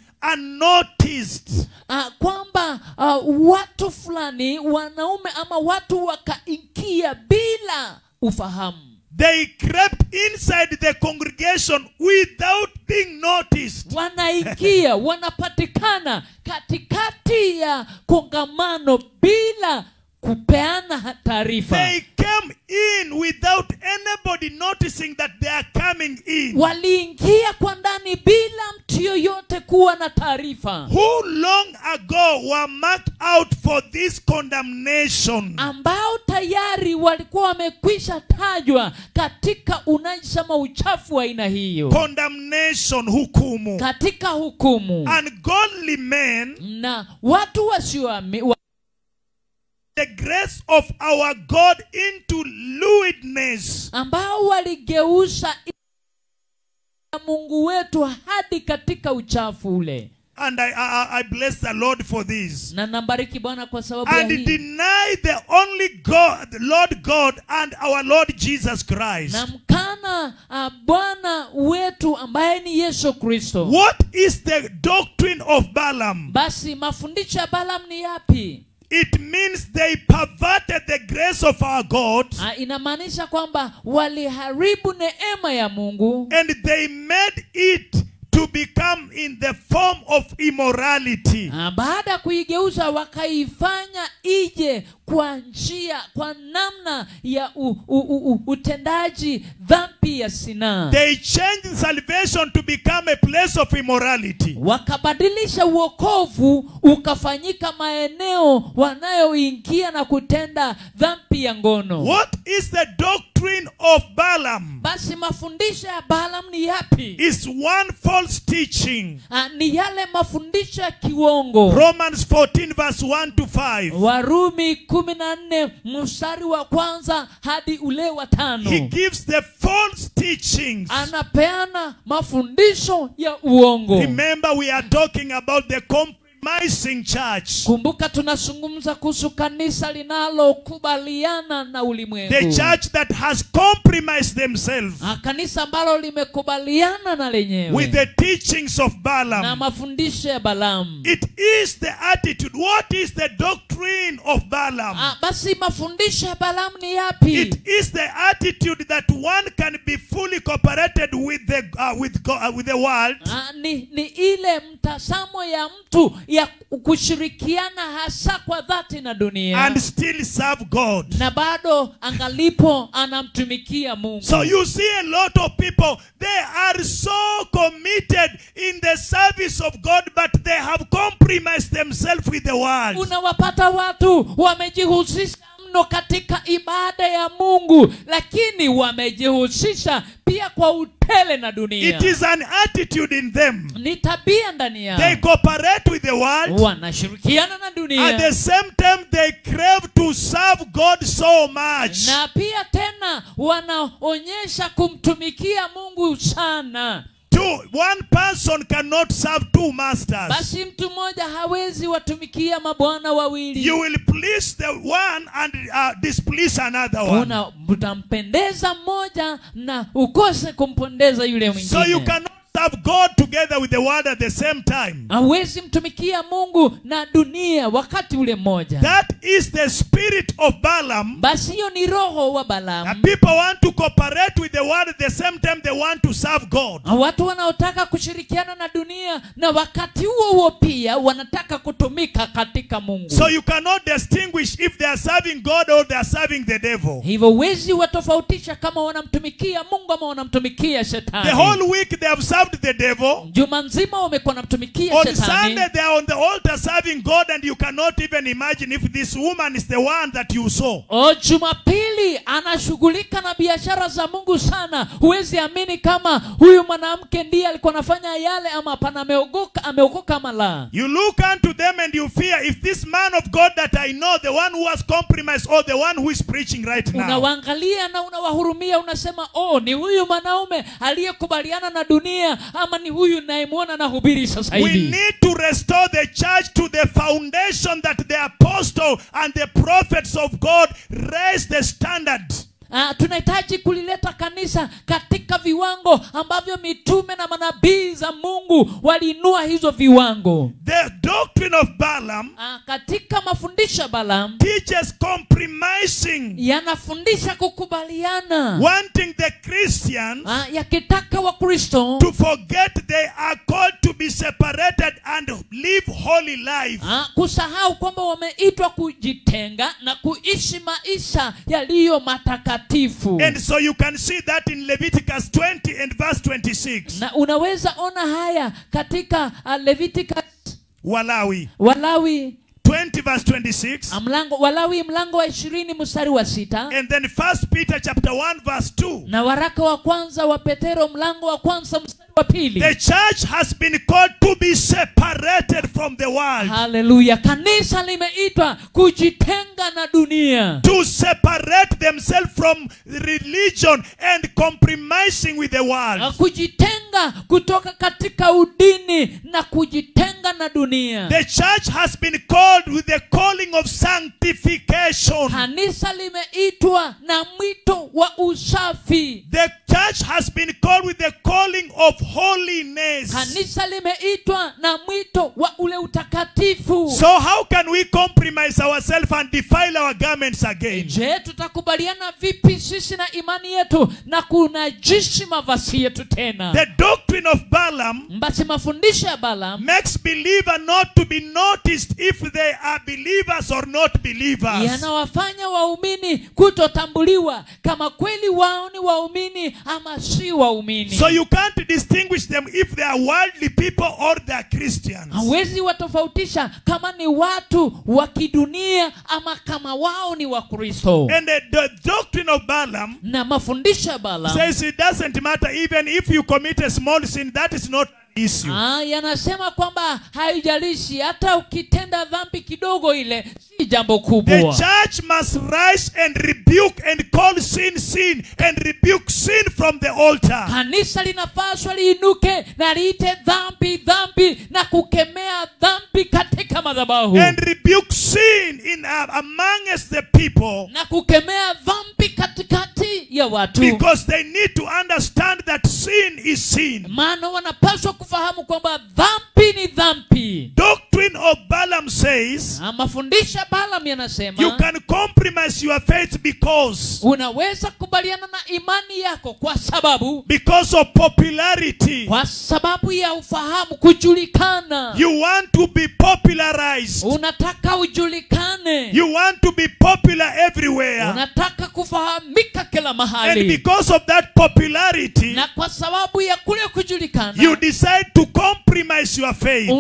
unnoticed uh, kwamba uh, watu fulani wanaume ama watu wakaingia bila ufahamu They crept inside the congregation without being noticed. wanaingia wanapatikana katikati ya kongamano bila kupeana taarifa They came in without anybody noticing that they are coming in. waliingia kwa ndani bila mtu yoyote kuwa na taarifa Who long ago were marked out for this condemnation? ambao tayari walikuwa wamekwisha tajwa katika unajisi ama uchafu wa aina hiyo Condemnation, hukumu. katika hukumu Ungodly men, na watu wasioami wa, the grace of our God into lewdness. ambao waligeuza ya mungu wetu hadi katika uchafu ule And I, I, I bless the Lord for this. na nambariki bwana kwa sababu ya And hii deny the only God, Lord God, and our Lord Jesus Christ. na mkana uh, bwana wetu ambaye ni yesu kristo What is the doctrine of Balaam? basi mafundisho ya balam ni yapi It means they perverted the grace of our God Ah, inamaanisha kwamba waliharibu neema ya mungu and they made it to become in the form of immorality. Ah, baada ya kuigeuza wakaifanya ije kwa njia kwa namna ya u, u, u, u, utendaji dhambi ya sinaa They changed salvation to become a place of immorality. wakabadilisha uokovu ukafanyika maeneo wanayoingia na kutenda dhambi ya ngono What is the doctrine of Balaam? basi mafundisho ya balam ni yapi Is one false teaching. Ah, ni yale mafundisho ya kiwongo Romans 14, verse 1 to 5. warumi kumi na nne mstari wa kwanza hadi ule wa He tano gives the false teachings. anapeana mafundisho ya uongo Remember, we are talking about the compromising church. kumbuka tunazungumza kuhusu kanisa linalokubaliana na The ulimwengu church that has compromised themselves Ah, kanisa ambalo limekubaliana na with lenyewe the teachings of na Balaam. mafundisho ya balamu It is the attitude. What is the doctrine of Balaam? Ah, basi mafundisho ya balamu ni yapi It is the attitude that one can be fully cooperated with the uh, with God, uh, with the world Ah, ni, ni ile mtazamo ya mtu ya kushirikiana hasa kwa dhati na dunia and still serve God. na bado angalipo anamtumikia mungu So you see a lot of people, they are so committed in the service of God, but they have compromised themselves with the world. unawapata watu wamejihusisha mno kando katika ibada ya mungu lakini wamejihusisha pia kwa utele na dunia It is an attitude in them. ni tabia ndani yao They cooperate with the world. wanashirikiana na At dunia the same time, they crave to serve God so much. na pia tena wanaonyesha kumtumikia mungu sana Two, one person cannot serve two masters. basi mtu mmoja hawezi watumikia mabwana wawili You will please the one and uh, displease another one. una utampendeza mmoja na ukose kumpendeza yule So you mwingine cannot serve God together with the world at the same time. hawezi mtumikia mungu na dunia wakati ule mmoja That is the spirit of Balaam. basi hiyo ni roho wa And balamu people want to cooperate with the world at the same time they want to serve God. watu wanaotaka kushirikiana na dunia na wakati huo huo pia wanataka kutumika katika mungu So you cannot distinguish if they are serving God or they are serving the devil. hivyo huwezi watofautisha kama wanamtumikia mungu ama wanamtumikia The shetani whole week they have served the devil. juma nzima wamekuwa wanamtumikia On shetani Sunday they are on the altar serving God and you cannot even imagine if this woman is the one that you saw. o jumapili anashughulika na biashara za mungu sana huwezi amini kama huyu mwanamke ndiye alikuwa anafanya yale ama hapana ameogoka ameokoka ama la You look unto them and you fear if this man of God that I know, the one who has compromised or the one who is preaching right now. unawaangalia na unawahurumia unasema oh ni huyu mwanaume aliyekubaliana na dunia ama ni huyu nayemwona nahubiri sasa We hivi need to restore the church to the foundation that the apostle and the prophets of God raised the standard. Ah, tunahitaji kulileta kanisa katika viwango ambavyo mitume na manabii za mungu waliinua hizo viwango The doctrine of Balaam Ah, katika mafundisho ya balaam teaches compromising, yanafundisha kukubaliana wanting the Christians Ah, yakitaka wakristo to forget they are called to be separated and live holy life. ah, kusahau kwamba wameitwa kujitenga na kuishi maisha yaliyo matakatifu And so you can see that in Leviticus 20 and verse 26. na unaweza ona haya katika uh, leviticus Walawi walawi 20 verse 26. ah, mlango walawi mlango wa ishirini mstari wa sita And then First Peter chapter 1 verse 2. na waraka wa kwanza wa petero mlango wa kwanza mstari wa pili The church has been called to be separated from the world. haleluya kanisa limeitwa kujitenga na dunia To separate themselves from religion and compromising with the Na world. kujitenga kutoka katika udini na kujitenga na dunia The church has been called with the calling of sanctification. kanisa limeitwa na mwito wa usafi The church has been called with the calling of holiness. kanisa limeitwa na mwito wa ule utakatifu So how can we compromise ourselves and defile our garments again? je tutakubaliana vipi sisi na imani yetu na kunajishi mavazi yetu tena The doctrine of Balaam basi mafundisho ya balaam makes believer not to be noticed if they are believers or not believers. yanawafanya waumini kutotambuliwa kama kweli wao ni waumini ama si waumini So you can't distinguish them if they are worldly people or they are Christians. hawezi watofautisha kama ni watu wa kidunia ama kama wao ni wakristo And the, the doctrine of Balaam na mafundisho ya balaam says it doesn't matter even if you commit a small sin, that is not an issue. Ah, yanasema kwamba haijalishi hata ukitenda dhambi kidogo ile si jambo The kubwa church must rise and rebuke and call sin sin and rebuke sin from the altar. kanisa linapaswa liinuke na liite dhambi dhambi na kukemea dhambi katika madhabahu And rebuke sin in uh, amongst the people na kukemea dhambi katikati ya watu because they need to understand that sin is sin. maana wanapaswa kufahamu kwamba dhambi ni dhambi Doctrine of Balaam says Na mafundisho ya balaam you yanasema can compromise your faith because unaweza kubaliana na imani yako kwa sababu because of popularity. kwa sababu ya ufahamu kujulikana You want to be popularized. unataka ujulikane You want to be popular everywhere. unataka kufahamika kila And mahali because of that popularity, na kwa sababu ya kule kujulikana you decide to compromise your faith.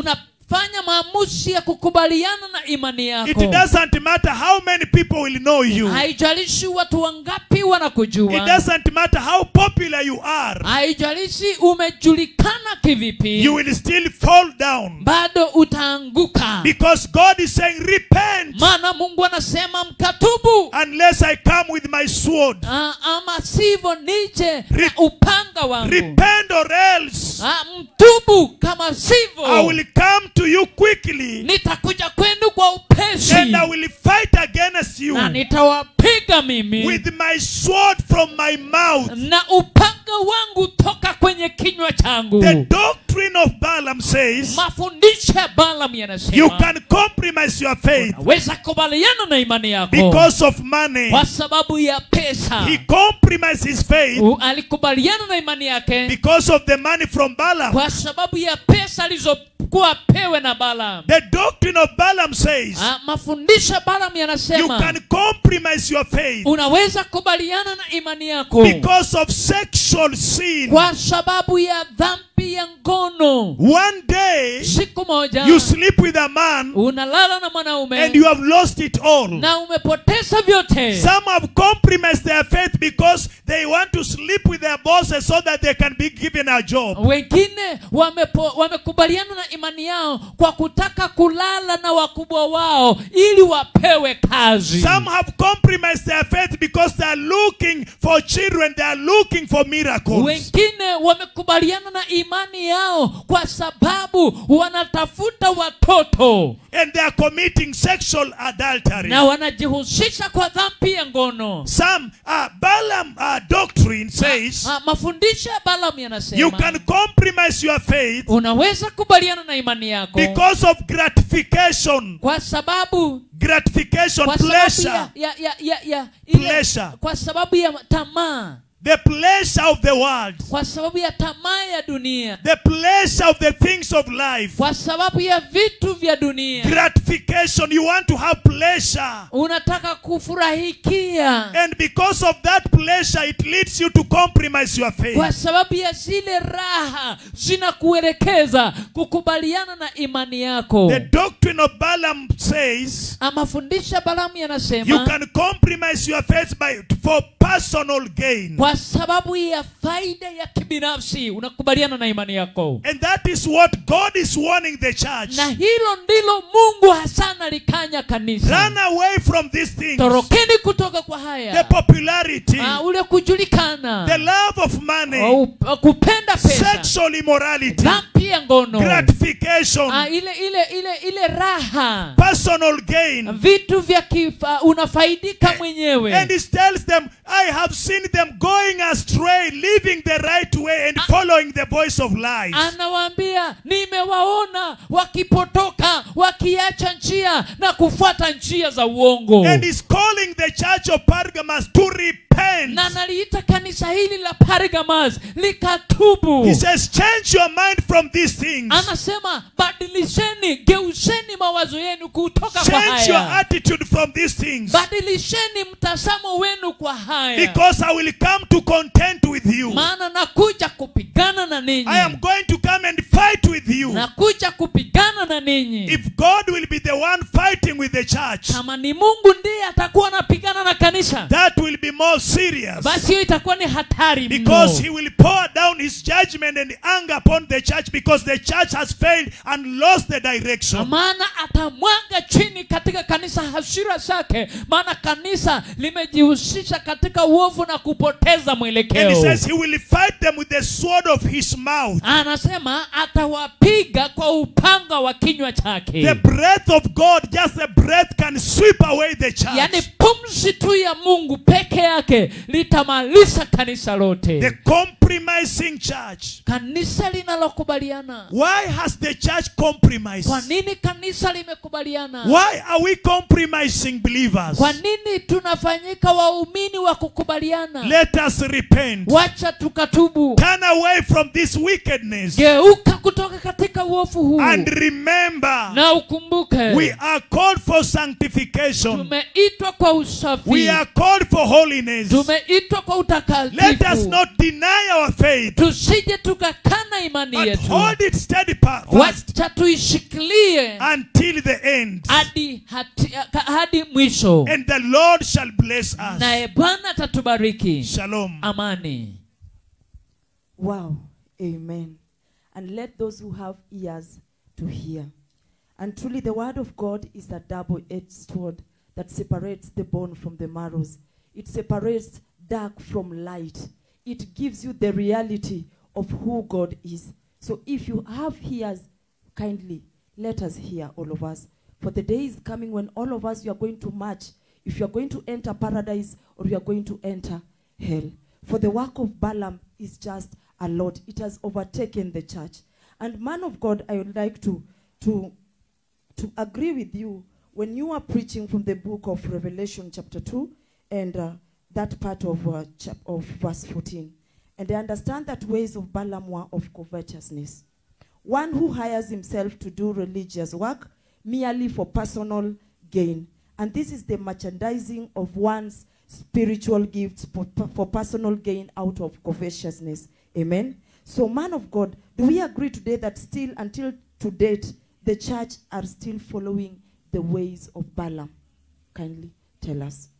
fanya maamuzi ya kukubaliana na imani It yako doesn't matter how many people will know you. haijalishi watu wangapi It wanakujua doesn't matter how popular you are. haijalishi umejulikana kivipi You will still fall down. bado utaanguka Because God is saying, repent maana mungu anasema mkatubu unless I come with my sword. Ah, ama sivyo nije na Re- upanga wangu Repent or else Ah, mtubu kama I sivyo will come to you quickly nitakuja kwenu kwa upesi and I will fight against you na nitawapiga mimi with my sword from my mouth. na upanga wangu toka kwenye kinywa changu The doctrine of Balaam says mafundisho ya balam you yanasema can compromise your faith weza kubaliana na imani yako because of money. kwa sababu ya pesa He compromised his faith U- alikubaliana na imani yake because of the money from Balaam. kwa sababu ya pesa alizokuwa pewe na balam The doctrine of Balaam says Ah, mafundisho ya balam you yanasema can compromise your faith unaweza kubaliana na imani yako because of sexual sin. kwa sababu ya dhambi ya ngono One day siku moja you sleep with a man unalala na mwanaume and you have lost it all. na umepoteza vyote Some have compromised their faith because they want to sleep with their bosses so that they can be given a job. wengine wamepo, wamekubaliana na imani yao kwa kutaka kulala na wakubwa wao ili wapewe kazi Some have compromised their faith because they are looking for children, they are looking for miracles. wengine wamekubaliana na imani yao kwa sababu wanatafuta watoto And they are committing sexual adultery. na wanajihusisha kwa dhambi ya ngono Some uh, Balaam uh, doctrine says Ah, mafundisho ya balam you yanasema can compromise your faith unaweza kubaliana na imani yako because of gratification. kwa sababu Gratification, kwa sababu pleasure. ya, ya, ya, ya, ya, ile, Pleasure. kwa sababu ya tamaa The pleasure of the world. kwa sababu ya tamaa ya dunia The pleasure of the things of life. kwa sababu ya vitu vya dunia Gratification. You want to have pleasure. unataka kufurahikia And because of that pleasure, it leads you to compromise your faith. kwa sababu ya zile raha zinakuelekeza kukubaliana na imani yako The doctrine of Balaam says mafundisho ya balamu you yanasema can compromise your faith by for personal gain. kwa sababu ya faida ya kibinafsi unakubaliana na imani yako And that is what God is warning the church. na hilo ndilo mungu hasa nalikanya kanisa Run away from these things. torokeni kutoka kwa The haya popularity, Ah, ule kujulikana the love of money, Au- kupenda pesa sexual immorality, dhambi ya ngono gratification, Ah, ile ile ile ile raha personal gain. vitu vya kifa unafaidika mwenyewe And he tells them, I have seen them going astray, leaving the right way and following the voice of lies. anawaambia nimewaona wakipotoka wakiacha njia na kufuata njia za uongo And he's calling the church of Pergamos to repent. na naliita kanisa hili la pargamas likatubu He says, change your mind from these things. anasema badilisheni geuzeni mawazo yenu kutoka kwa Change your haya attitude from these things. badilisheni mtazamo wenu kwa haya Because I will come to contend with you. maana nakuja kupigana na ninyi I am going to come and fight with you. nakuja kupigana na ninyi If God will be the one fighting with the church, kama ni mungu ndiye atakuwa anapigana na kanisa that will be more serious. basi hiyo itakuwa ni hatari Because mno he will pour down his judgment and anger upon the church because the church has failed and lost the direction. maana atamwaga chini katika kanisa hasira zake maana kanisa limejihusisha katika uovu na kupoteza And he mwelekeo says he will fight them with the sword of his mouth. anasema atawapiga kwa upanga wa kinywa The chake breath of God, just a breath, can sweep away the church. yaani pumzi tu ya mungu peke yake litamaliza kanisa The lote compromising church. kanisa linalokubaliana Why has the church compromised? kwa nini kanisa limekubaliana Why are we compromising believers? kwa nini tunafanyika waumini wa kukubaliana Let us repent. wacha tukatubu Turn away from this wickedness. geuka kutoka katika uofu huu And remember, na ukumbuke we are called for sanctification. tumeitwa kwa usafi We are called for holiness. tumeitwa kwa Let us utakatifu not deny our faith, tusije tukakana imani but yetu hold it steady pa- fast wacha tuishikilie until the end. hadi hati- ka- hadi mwisho And the Lord shall bless us. naye bwana atatubariki Shalom. amani Wow. Amen. And let those who have ears to hear. And truly, the word of God is a double edged sword that separates the bone from the marrows. It separates dark from light. It gives you the reality of who God is. So if you have ears, kindly let us hear, all of us. For the day is coming when all of us, you are going to march. If you are going to enter paradise or you are going to enter hell. For the work of Balaam is just a lot. It has overtaken the church. And man of God, I would like to, to, to agree with you when you are preaching from the book of Revelation chapter 2 and uh, that part of, uh, chap- of verse 14. And I understand that ways of Balaam were of covetousness. One who hires himself to do religious work merely for personal gain. And this is the merchandising of one's spiritual gifts for, for personal gain out of covetousness. Amen. So, man of God, do we agree today that still, until to date, the church are still following the ways of Balaam? Kindly tell us.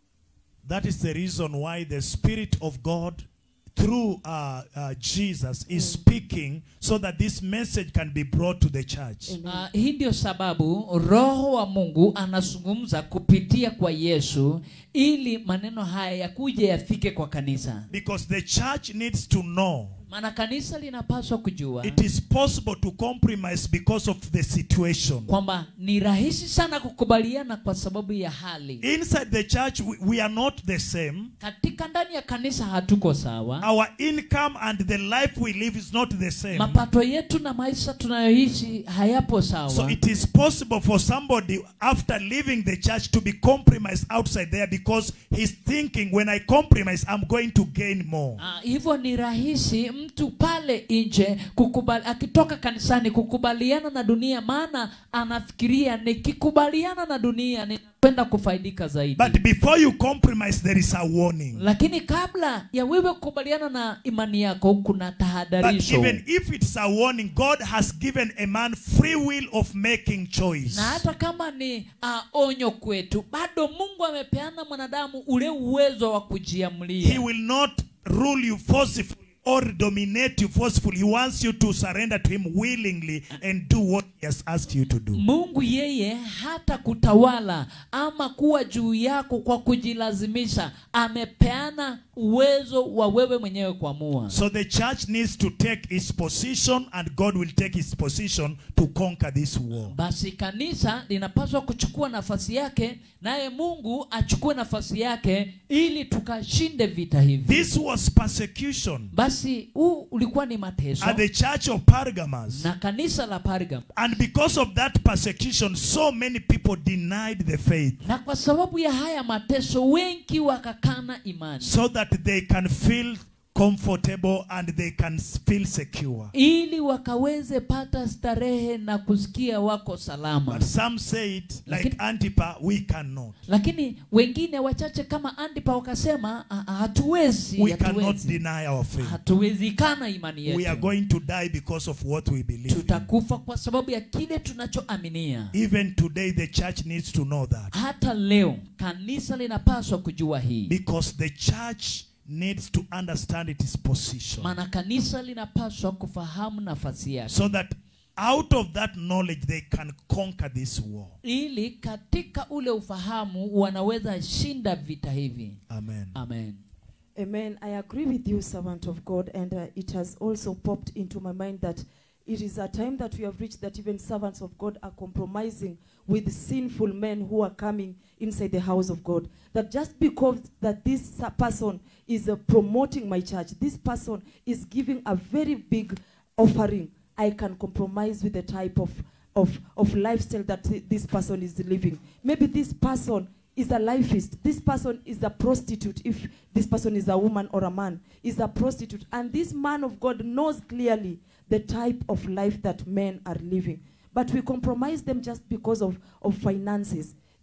That is the reason why the Spirit of God, through uh, uh, Jesus, is speaking so that this message can be brought to the church. Amen. Uh, hii ndio sababu roho wa mungu anazungumza kupitia kwa yesu ili maneno haya yakuja yafike kwa kanisa Because the church needs to know maana kanisa linapaswa kujua it is possible to compromise because of the situation. kwamba ni rahisi sana kukubaliana kwa sababu ya hali Inside the church, we, we are not the same. katika ndani ya kanisa hatuko sawa Our income and the life we live is not the same. mapato yetu na maisha tunayoishi hayapo So sawa it is possible for somebody after leaving the church to be compromised outside there because he's thinking, when I compromise, I'm going to gain more. Ah, hivyo ni rahisi mtu pale nje kukubali, akitoka kanisani kukubaliana na dunia maana anafikiria nikikubaliana na dunia ninakwenda kufaidika zaidi But before you compromise, there is a warning. lakini kabla ya wewe kukubaliana na imani yako kuna But tahadharisho even if it's a warning, God has given a man free will of making choice. na hata kama ni uh, onyo kwetu bado mungu amepeana mwanadamu ule uwezo wa He kujiamlia will not rule you forcefully or dominate you forcefully. He wants you to surrender to Him willingly and do what He has asked you to do. mungu yeye hata kutawala ama kuwa juu yako kwa kujilazimisha amepeana uwezo wa wewe mwenyewe kuamua So the church needs to take its position, and God will take its position to conquer this war. basi kanisa linapaswa kuchukua nafasi yake naye mungu achukue nafasi yake ili tukashinde vita hivi This was persecution basi huu ulikuwa ni mateso at the church of Pergamos. na kanisa la Pergam And because of that persecution, so many people denied the faith na kwa sababu ya haya mateso wengi wakakana imani so that they can feel comfortable and they can feel secure. ili wakaweze pata starehe na kusikia wako But salama some said, like Lakini- Antipa, we cannot. lakini wengine wachache kama andipa wakasema "Ah, ah, hatuwezi We cannot hatuwezi deny our faith. hatuwezi kana imani We are yetu going to die because of what we believe. in. tutakufa kwa sababu ya kile tunachoaminia Even today, the church needs to know that. hata leo kanisa linapaswa kujua hii Because the church needs to understand its position. maana kanisa linapaswa kufahamu nafasi yake So that out of that knowledge, they can conquer this war. ili katika ule ufahamu wanaweza shinda vita hivi Amen. amen Amen. I agree with you, servant of God, and uh, it has also popped into my mind that it is a time that we have reached that even servants of God are compromising with sinful men who are coming inside the house of God. That just because that this uh, person is uh, promoting my church, this person is giving a very big offering, I can compromise with the type of of, of lifestyle that thi- this person is living. Maybe this person is a lifeist. This person is a prostitute. If this person is a woman or a man, is a prostitute. And this man of God knows clearly the type of life that men are living. But we compromise them just because of, of finances,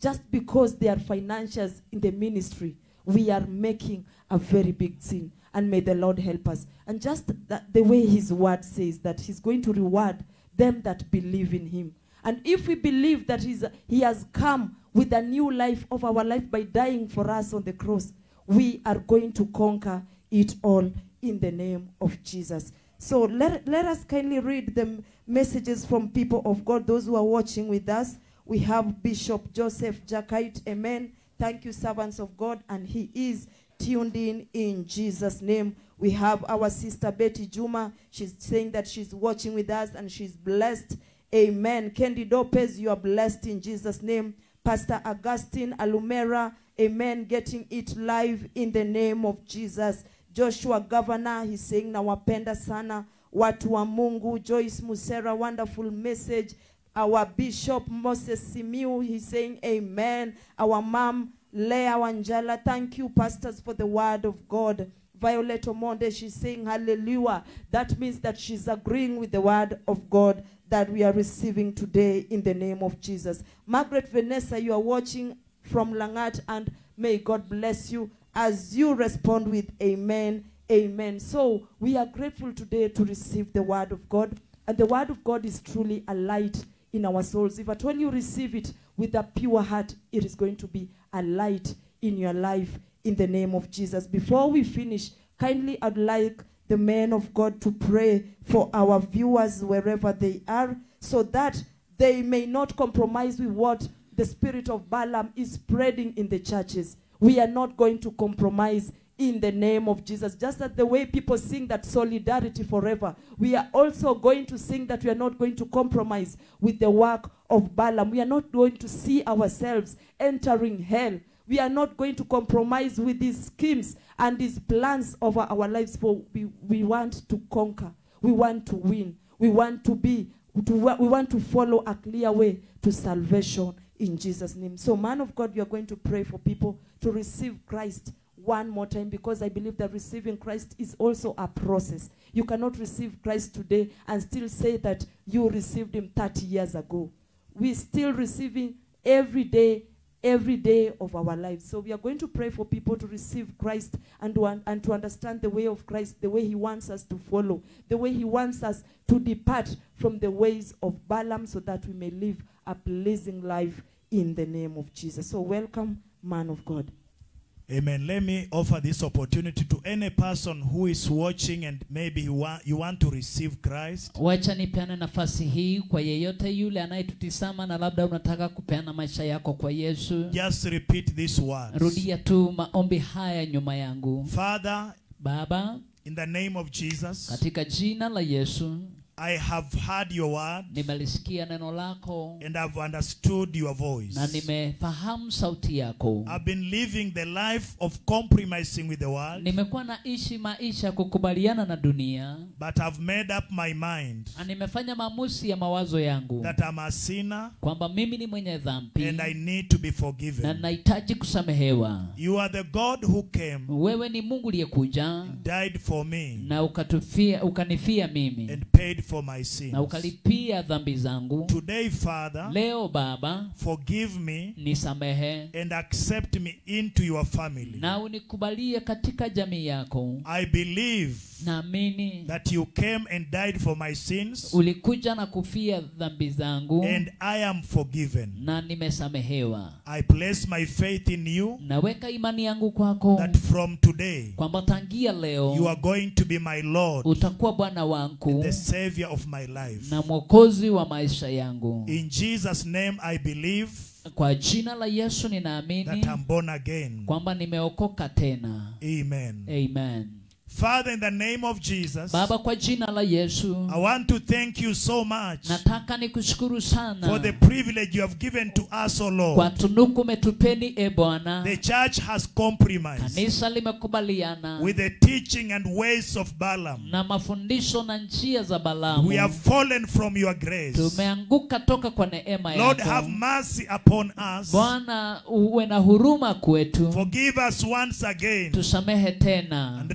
just because they are financiers in the ministry, we are making a very big sin. And may the Lord help us. And just that the way His word says that He's going to reward them that believe in Him. And if we believe that he's, He has come with a new life of our life by dying for us on the cross, we are going to conquer it all in the name of Jesus. So let, let us kindly read the m- messages from people of God, those who are watching with us. We have Bishop Joseph Jakite. Amen. Thank you, servants of God. And he is tuned in in Jesus' name. We have our sister Betty Juma. She's saying that she's watching with us and she's blessed. Amen. Candy Lopez, you are blessed in Jesus' name. Pastor Augustine Alumera, amen. Getting it live in the name of Jesus. Joshua Governor, he's saying nawapenda sana watu wa Mungu. Joyce Musera, wonderful message. Our Bishop Moses Simiu, he's saying amen. Our mom Leah Wanjala, thank you pastors for the word of God. Violet Omonde, she's saying hallelujah. That means that she's agreeing with the word of God that we are receiving today in the name of Jesus. Margaret Vanessa, you are watching from Langat, and may God bless you as you respond with amen, amen. So we are grateful today to receive the word of God, and the word of God is truly a light in our souls. If at all you receive it with a pure heart, it is going to be a light in your life in the name of Jesus. Before we finish, kindly I'd like the men of God to pray for our viewers wherever they are so that they may not compromise with what the spirit of Balaam is spreading in the churches. We are not going to compromise in the name of Jesus. Just as the way people sing that solidarity forever, we are also going to sing that we are not going to compromise with the work of Balaam. We are not going to see ourselves entering hell. We are not going to compromise with these schemes and these plans over our lives, for we, we want to conquer. We want to win. We want to be, to, we want to follow a clear way to salvation in Jesus' name. So, man of God, you are going to pray for people to receive Christ one more time because I believe that receiving Christ is also a process. You cannot receive Christ today and still say that you received him 30 years ago. We're still receiving every day, every day of our lives. So we are going to pray for people to receive Christ and to, un- and to understand the way of Christ, the way he wants us to follow, the way he wants us to depart from the ways of Balaam so that we may live a pleasing life in the name of Jesus. So welcome, man of God. Amen. Let me offer this opportunity to any person who is watching and maybe you want, you want to receive Christ. wacha nipeane nafasi hii kwa yeyote yule anayetutisama na labda unataka kupeana maisha yako kwa yesu Just repeat these words. rudia tu maombi haya nyuma yangu Father, baba in the name of Jesus, katika jina la yesu I have heard your word nimelisikia neno lako and I've understood your voice. na nimefahamu sauti yako I've been living the life of compromising with the world, nimekuwa naishi maisha ya kukubaliana na dunia but I've made up my mind na nimefanya maamuzi ya mawazo yangu that I'm a sinner kwamba mimi ni mwenye dhambi and I need to be na forgiven. nahitaji kusamehewa You are the God who came, wewe ni mungu uliyekuja died for me, na ukatufia ukanifia mimi and paid for my sins. na ukalipia dhambi zangu Today, Father, leo baba forgive me nisamehe and accept me into your family. na unikubalie katika jamii yako I believe naamini that you came and died for my sins, ulikuja na kufia dhambi zangu and I am forgiven. na nimesamehewa I place my faith in you naweka imani yangu kwako that from today kwamba tangia you leo are going to be my Lord, utakuwa bwana wangu the Savior of my life. na mwokozi wa maisha yangu In Jesus' name, I believe kwa jina la yesu that ninaamini I'm born again. kwamba nimeokoka tena Amen. amen Father, in the name of Jesus, baba kwa jina la yesu I want to thank you so much nataka nikushukuru sana for the privilege you have given to us, O kwa Lord. tunuku umetupeni e bwana The church has compromised kanisa limekubaliana with the teaching and ways of Balaam. na mafundisho na njia za We balamu have fallen from your grace. tumeanguka toka kwa neema Lord, yako have mercy upon us. bwana uwe na huruma kwetu Forgive us once again tusamehe tena and restore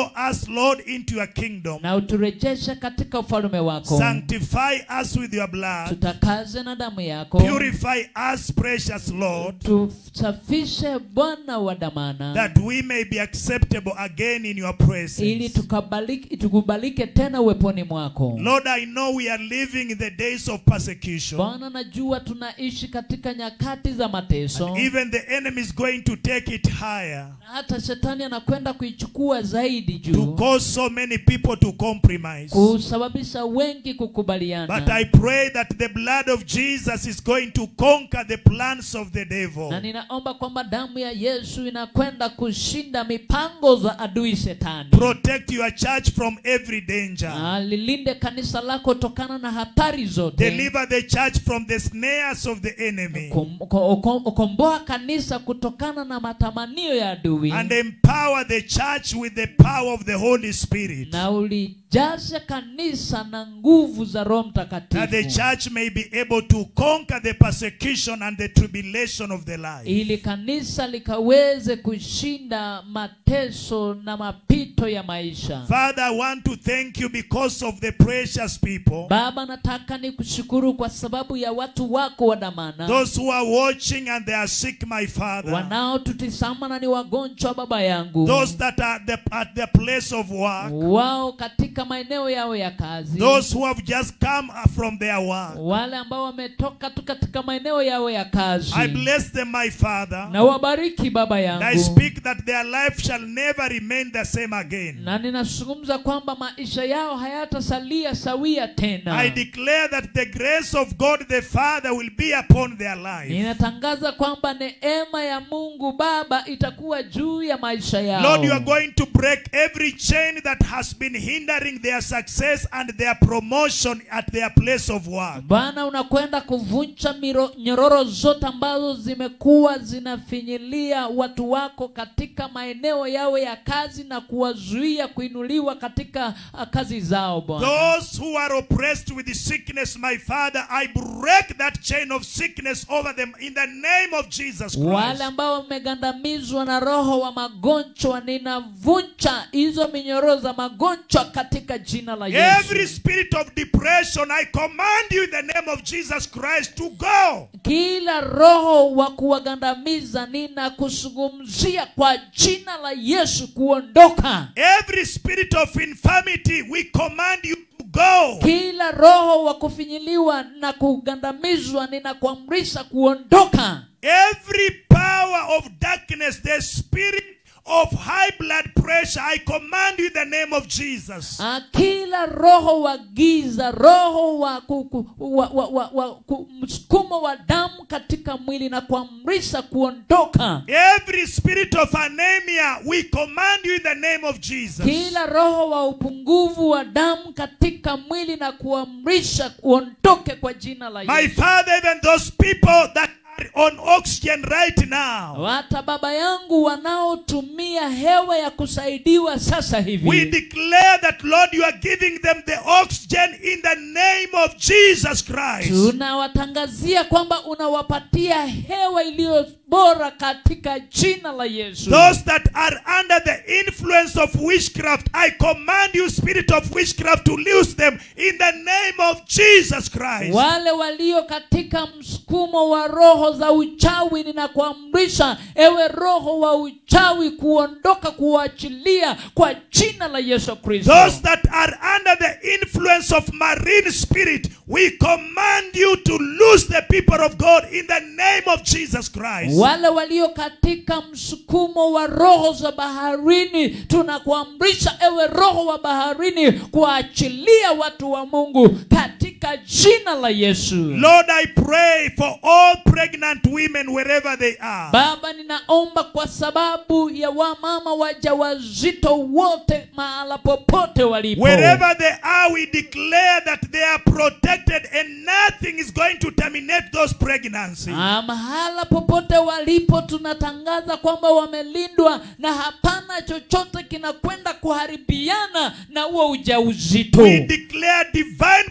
restore us, Lord, into your kingdom. na uturejeshe katika ufalme wako Sanctify us with your blood. tutakaze na damu yako Purify us, precious Lord, tusafishe bwana wa damana that we may be acceptable again in your ili presence. tukabaliki, tukubalike tena uweponi mwako Lord, I know we are living in the days of persecution. bwana najua tunaishi katika nyakati za mateso Even the enemy is going to take it higher na hata shetani anakwenda kuichukua zaidi to juu cause so many people to compromise. kusababisha wengi But kukubaliana I pray that the blood of Jesus is going to conquer the plans of the devil. na ninaomba kwamba damu ya yesu inakwenda kushinda mipango za adui shetani Protect your church from every danger. na lilinde kanisa lako tokana na hatari zote Deliver the church from the snares of the enemy. Kom- ko- ko- komboa kanisa kutokana na matamanio ya adui And empower the church with the power of the Holy Spirit. na ulijaze kanisa na nguvu za roho That the mtakatifu church may be able to conquer the persecution and the tribulation of the life. ili kanisa likaweze kushinda mateso na mapito ya maisha Father, I want to thank you because of the precious people. baba nataka ni kushukuru kwa sababu ya watu wako wa damana Those who are watching and they are sick, my Father. wanaotutisama na ni wagonjwa baba yangu Those that are at the, at the place of work. wao katika maeneo yao ya kazi Those who have just come from their work. wale ambao wametoka tu katika maeneo yao ya kazi I bless them, my Father. na wabariki baba And I yangu speak that their life shall never remain the same again. na ninazungumza kwamba maisha yao hayatasalia sawia tena I declare that the grace of God the Father will be upon their life. ninatangaza kwamba neema ya mungu baba itakuwa juu ya maisha yao Lord, you are going to break every chain that has been hindering their success and their promotion at their place of work. bwana unakwenda kuvunja miro- nyororo zote ambazo zimekuwa zinafinyilia watu wako katika maeneo yao ya kazi na kuwazuia kuinuliwa katika ah, kazi zao bwana Those who are oppressed with sickness, my Father, I break that chain of sickness over them in the name of Jesus wale Christ. ambao wamegandamizwa na roho wa magonjwa ninavunja hizo minyororo za magonjwa katika jina la Every yesu spirit of depression, I command you in the name of Jesus Christ to go. kila roho wa kuwagandamiza ninakuzungumzia kwa jina la yesu kuondoka Every spirit of infirmity, we command you to go. kila roho wa kufinyiliwa na kugandamizwa ninakuamrisha kuondoka Every power of darkness, the spirit of high blood pressure, I command you in the name of Jesus. Ah, kila roho wa giza roho wa, ku, ku, wa, wa, wa, wa ku, msukumo wa damu katika mwili na kuamrisha kuondoka Every spirit of anemia, we command you in the name of Jesus. kila roho wa upungufu wa damu katika mwili na kuamrisha uondoke kwa jina la My Yesu. Father, even those people that are on oxygen right now, hata baba yangu wanaotumia hewa ya kusaidiwa sasa we hivi declare that, Lord, you are giving them the oxygen in the name of Jesus Christ. tunawatangazia kwamba unawapatia hewa iliyo bora katika jina la yesu Those that are under the influence of witchcraft, I command you, spirit of witchcraft, to loose them in the name of Jesus Christ. wale walio katika msukumo wa roho za uchawi ninakuamrisha ewe roho wa uchawi kuondoka kuachilia kwa jina la yesu kristo Those that are under the influence of marine spirit, we command you to loose the people of God in the name of Jesus Christ. wale walio katika msukumo wa roho za baharini tunakuamrisha ewe roho wa baharini kuachilia watu wa mungu katika jina la yesu Lord, I pray for all pregnant women wherever they are. baba ninaomba kwa sababu ya wamama wajawazito wote mahala popote walipo Wherever they are, we declare that they are protected and nothing is going to terminate those pregnancies. Ah, mahala popote walipo tunatangaza kwamba wamelindwa na hapana chochote kinakwenda kuharibiana na huo ujauzito We declare divine protection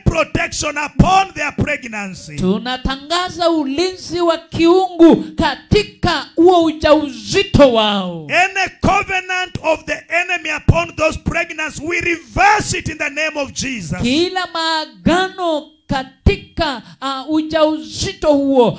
protection upon their pregnancy. tunatangaza ulinzi wa kiungu katika huo ujauzito wao Any covenant of the enemy upon those pregnancies, we reverse it in the name of Jesus. kila maagano katika uh, ujauzito huo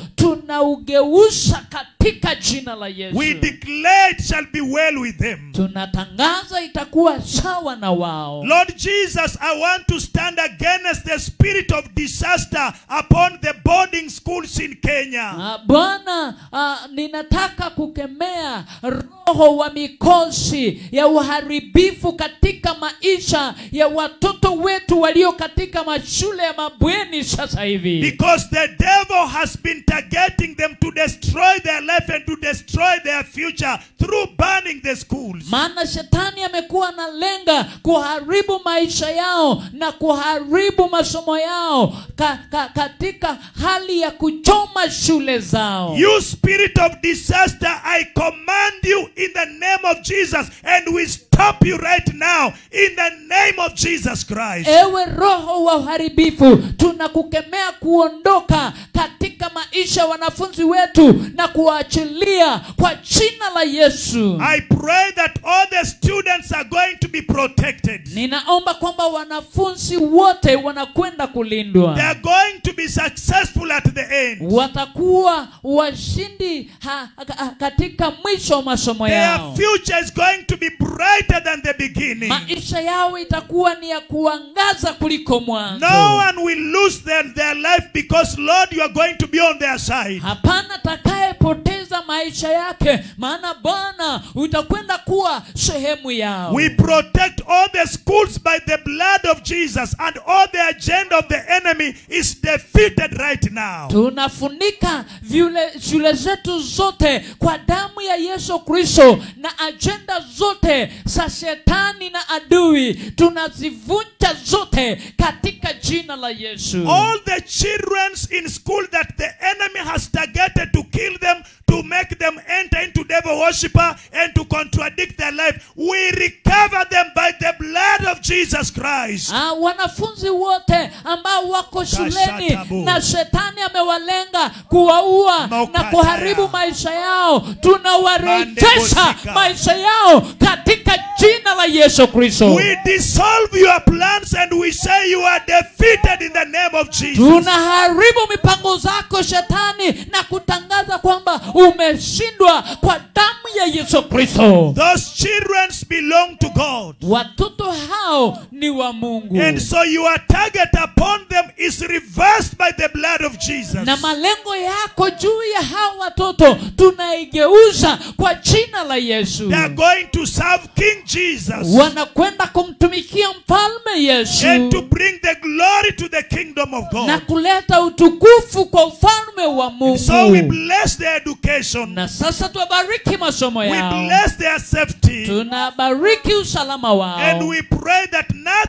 tunaugeuza katika jina la yesu We declare it shall be well with them. tunatangaza itakuwa sawa na wao Lord Jesus, I want to stand against the spirit of disaster upon the boarding schools in Kenya. Ah, bwana ah, ninataka kukemea roho wa mikosi ya uharibifu katika maisha ya watoto wetu walio katika mashule ya mabweni sasa hivi Because the devil has been targeting them to destroy their life and to destroy their future through burning the schools. maana shetani amekuwa analenga kuharibu maisha yao na kuharibu masomo yao ka, ka, katika hali ya kuchoma shule zao You spirit of disaster, I command you in the name of Jesus, and we stop you right now in the name of Jesus Christ. ewe roho wa uharibifu tunakukemea kuondoka katika maisha ya wanafunzi wetu na kuwaachilia kwa jina la yesu I pray that all the students are going to be protected. ninaomba kwamba wanafunzi wote wanakwenda kulindwa They are going to be successful at the end. watakuwa washindi ha, ha, katika mwisho wa masomo Their yao future is going to be brighter than the beginning. maisha yao itakuwa ni ya kuangaza kuliko mwanzo No one will lose their, their life because, Lord, you are going to be on their side. hapana atakayepoteza maisha yake maana bwana utakwenda kuwa sehemu yao We protect all the schools by the blood of Jesus, and all the agenda of the enemy is defeated right now. tunafunika vyule, shule zetu zote kwa damu ya yesu kristo na ajenda zote za shetani na adui tunazivunja zote katika jina la yesu All the children in school that the enemy has targeted to kill them, to make them enter into devil worshiper, and to contradict their life, we recover them by the blood of Jesus Christ. Ah, wanafunzi wote ambao wako shuleni Kashatabu. na shetani amewalenga kuwaua na Maukataya. kuharibu maisha yao tunawarejesha Mandebosika. maisha yao katika jina la yesu kristo We dissolve your plans and we say you are defeated in the name of Jesus. tunaharibu mipango zako shetani na kutangaza kwamba umeshindwa kwa damu ya yesu kristo Those children belong to God. watoto hao ni wa mungu And so your target upon them is reversed by the blood of Jesus. na malengo yako juu ya hao watoto tunaigeuza kwa jina la yesu They are going to serve King Jesus wanakwenda kumtumikia mfalme yesu and to bring the glory to the kingdom of na God. kuleta utukufu kwa ufalme wa mungu So we bless their education. na sasa tuwabariki masomo We yao bless their safety. tunabariki usalama And wao we pray that nothing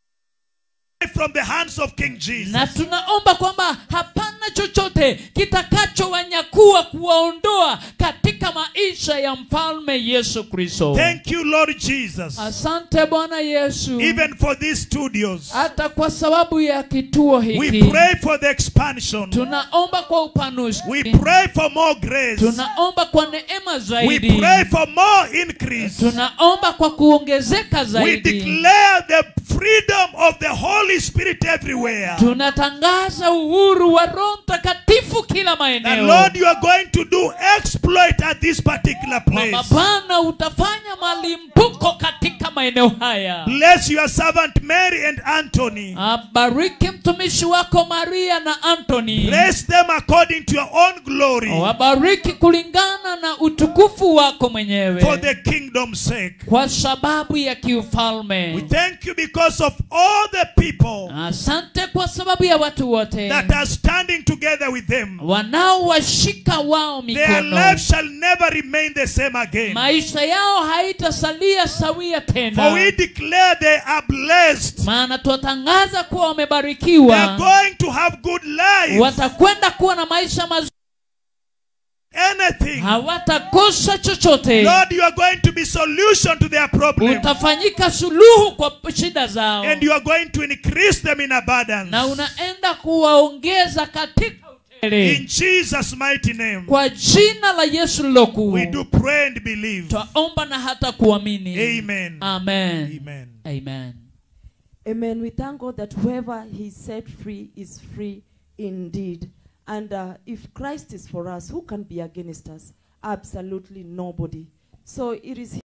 from the hands of King Jesus. na tunaomba kwamba hapana chochote kitakachowanyakua kuwaondoa katika maisha ya mfalme yesu kristo Thank you, Lord Jesus. asante bwana yesu Even for these studios, hata kwa sababu ya kituo we hiki pray for the expansion. tunaomba kwa upanuzi We pray for more grace. tunaomba kwa neema We zaidi pray for more increase. tunaomba kwa kuongezeka We zaidi declare the freedom of the Holy Spirit everywhere. tunatangaza uhuru wa roho mtakatifu kila And maeneo Lord, you are going to do exploit at this particular kwamba place. bwana utafanya malimbuko katika maeneo haya Bless your servant Mary and Anthony. abariki mtumishi wako maria na antony Bless them according to your own glory wabariki kulingana na utukufu wako for mwenyewe the kingdom's sake. kwa sababu ya We kiufalme thank you because of all the people asante kwa sababu ya watu wote that are standing together with them. wanaowashika wao Their mikono lives shall never remain the same again. maisha yao haitasalia sawia For tena we declare they are blessed. maana twatangaza kuwa They are wamebarikiwa going to have good lives. watakwenda kuwa na maisha mazuri anything. hawatakosa chochote Lord, you are going to be solution to their problem. utafanyika suluhu kwa shida zao And you are going to increase them in abundance. na unaenda kuwaongeza katika utele In Jesus' mighty name, kwa jina la yesu lilokuu we do pray and believe. twaomba na hata kuamini Amen. amen Amen. amen Amen. We thank God that whoever He set free is free indeed. And uh, if Christ is for us, who can be against us? Absolutely nobody. So it is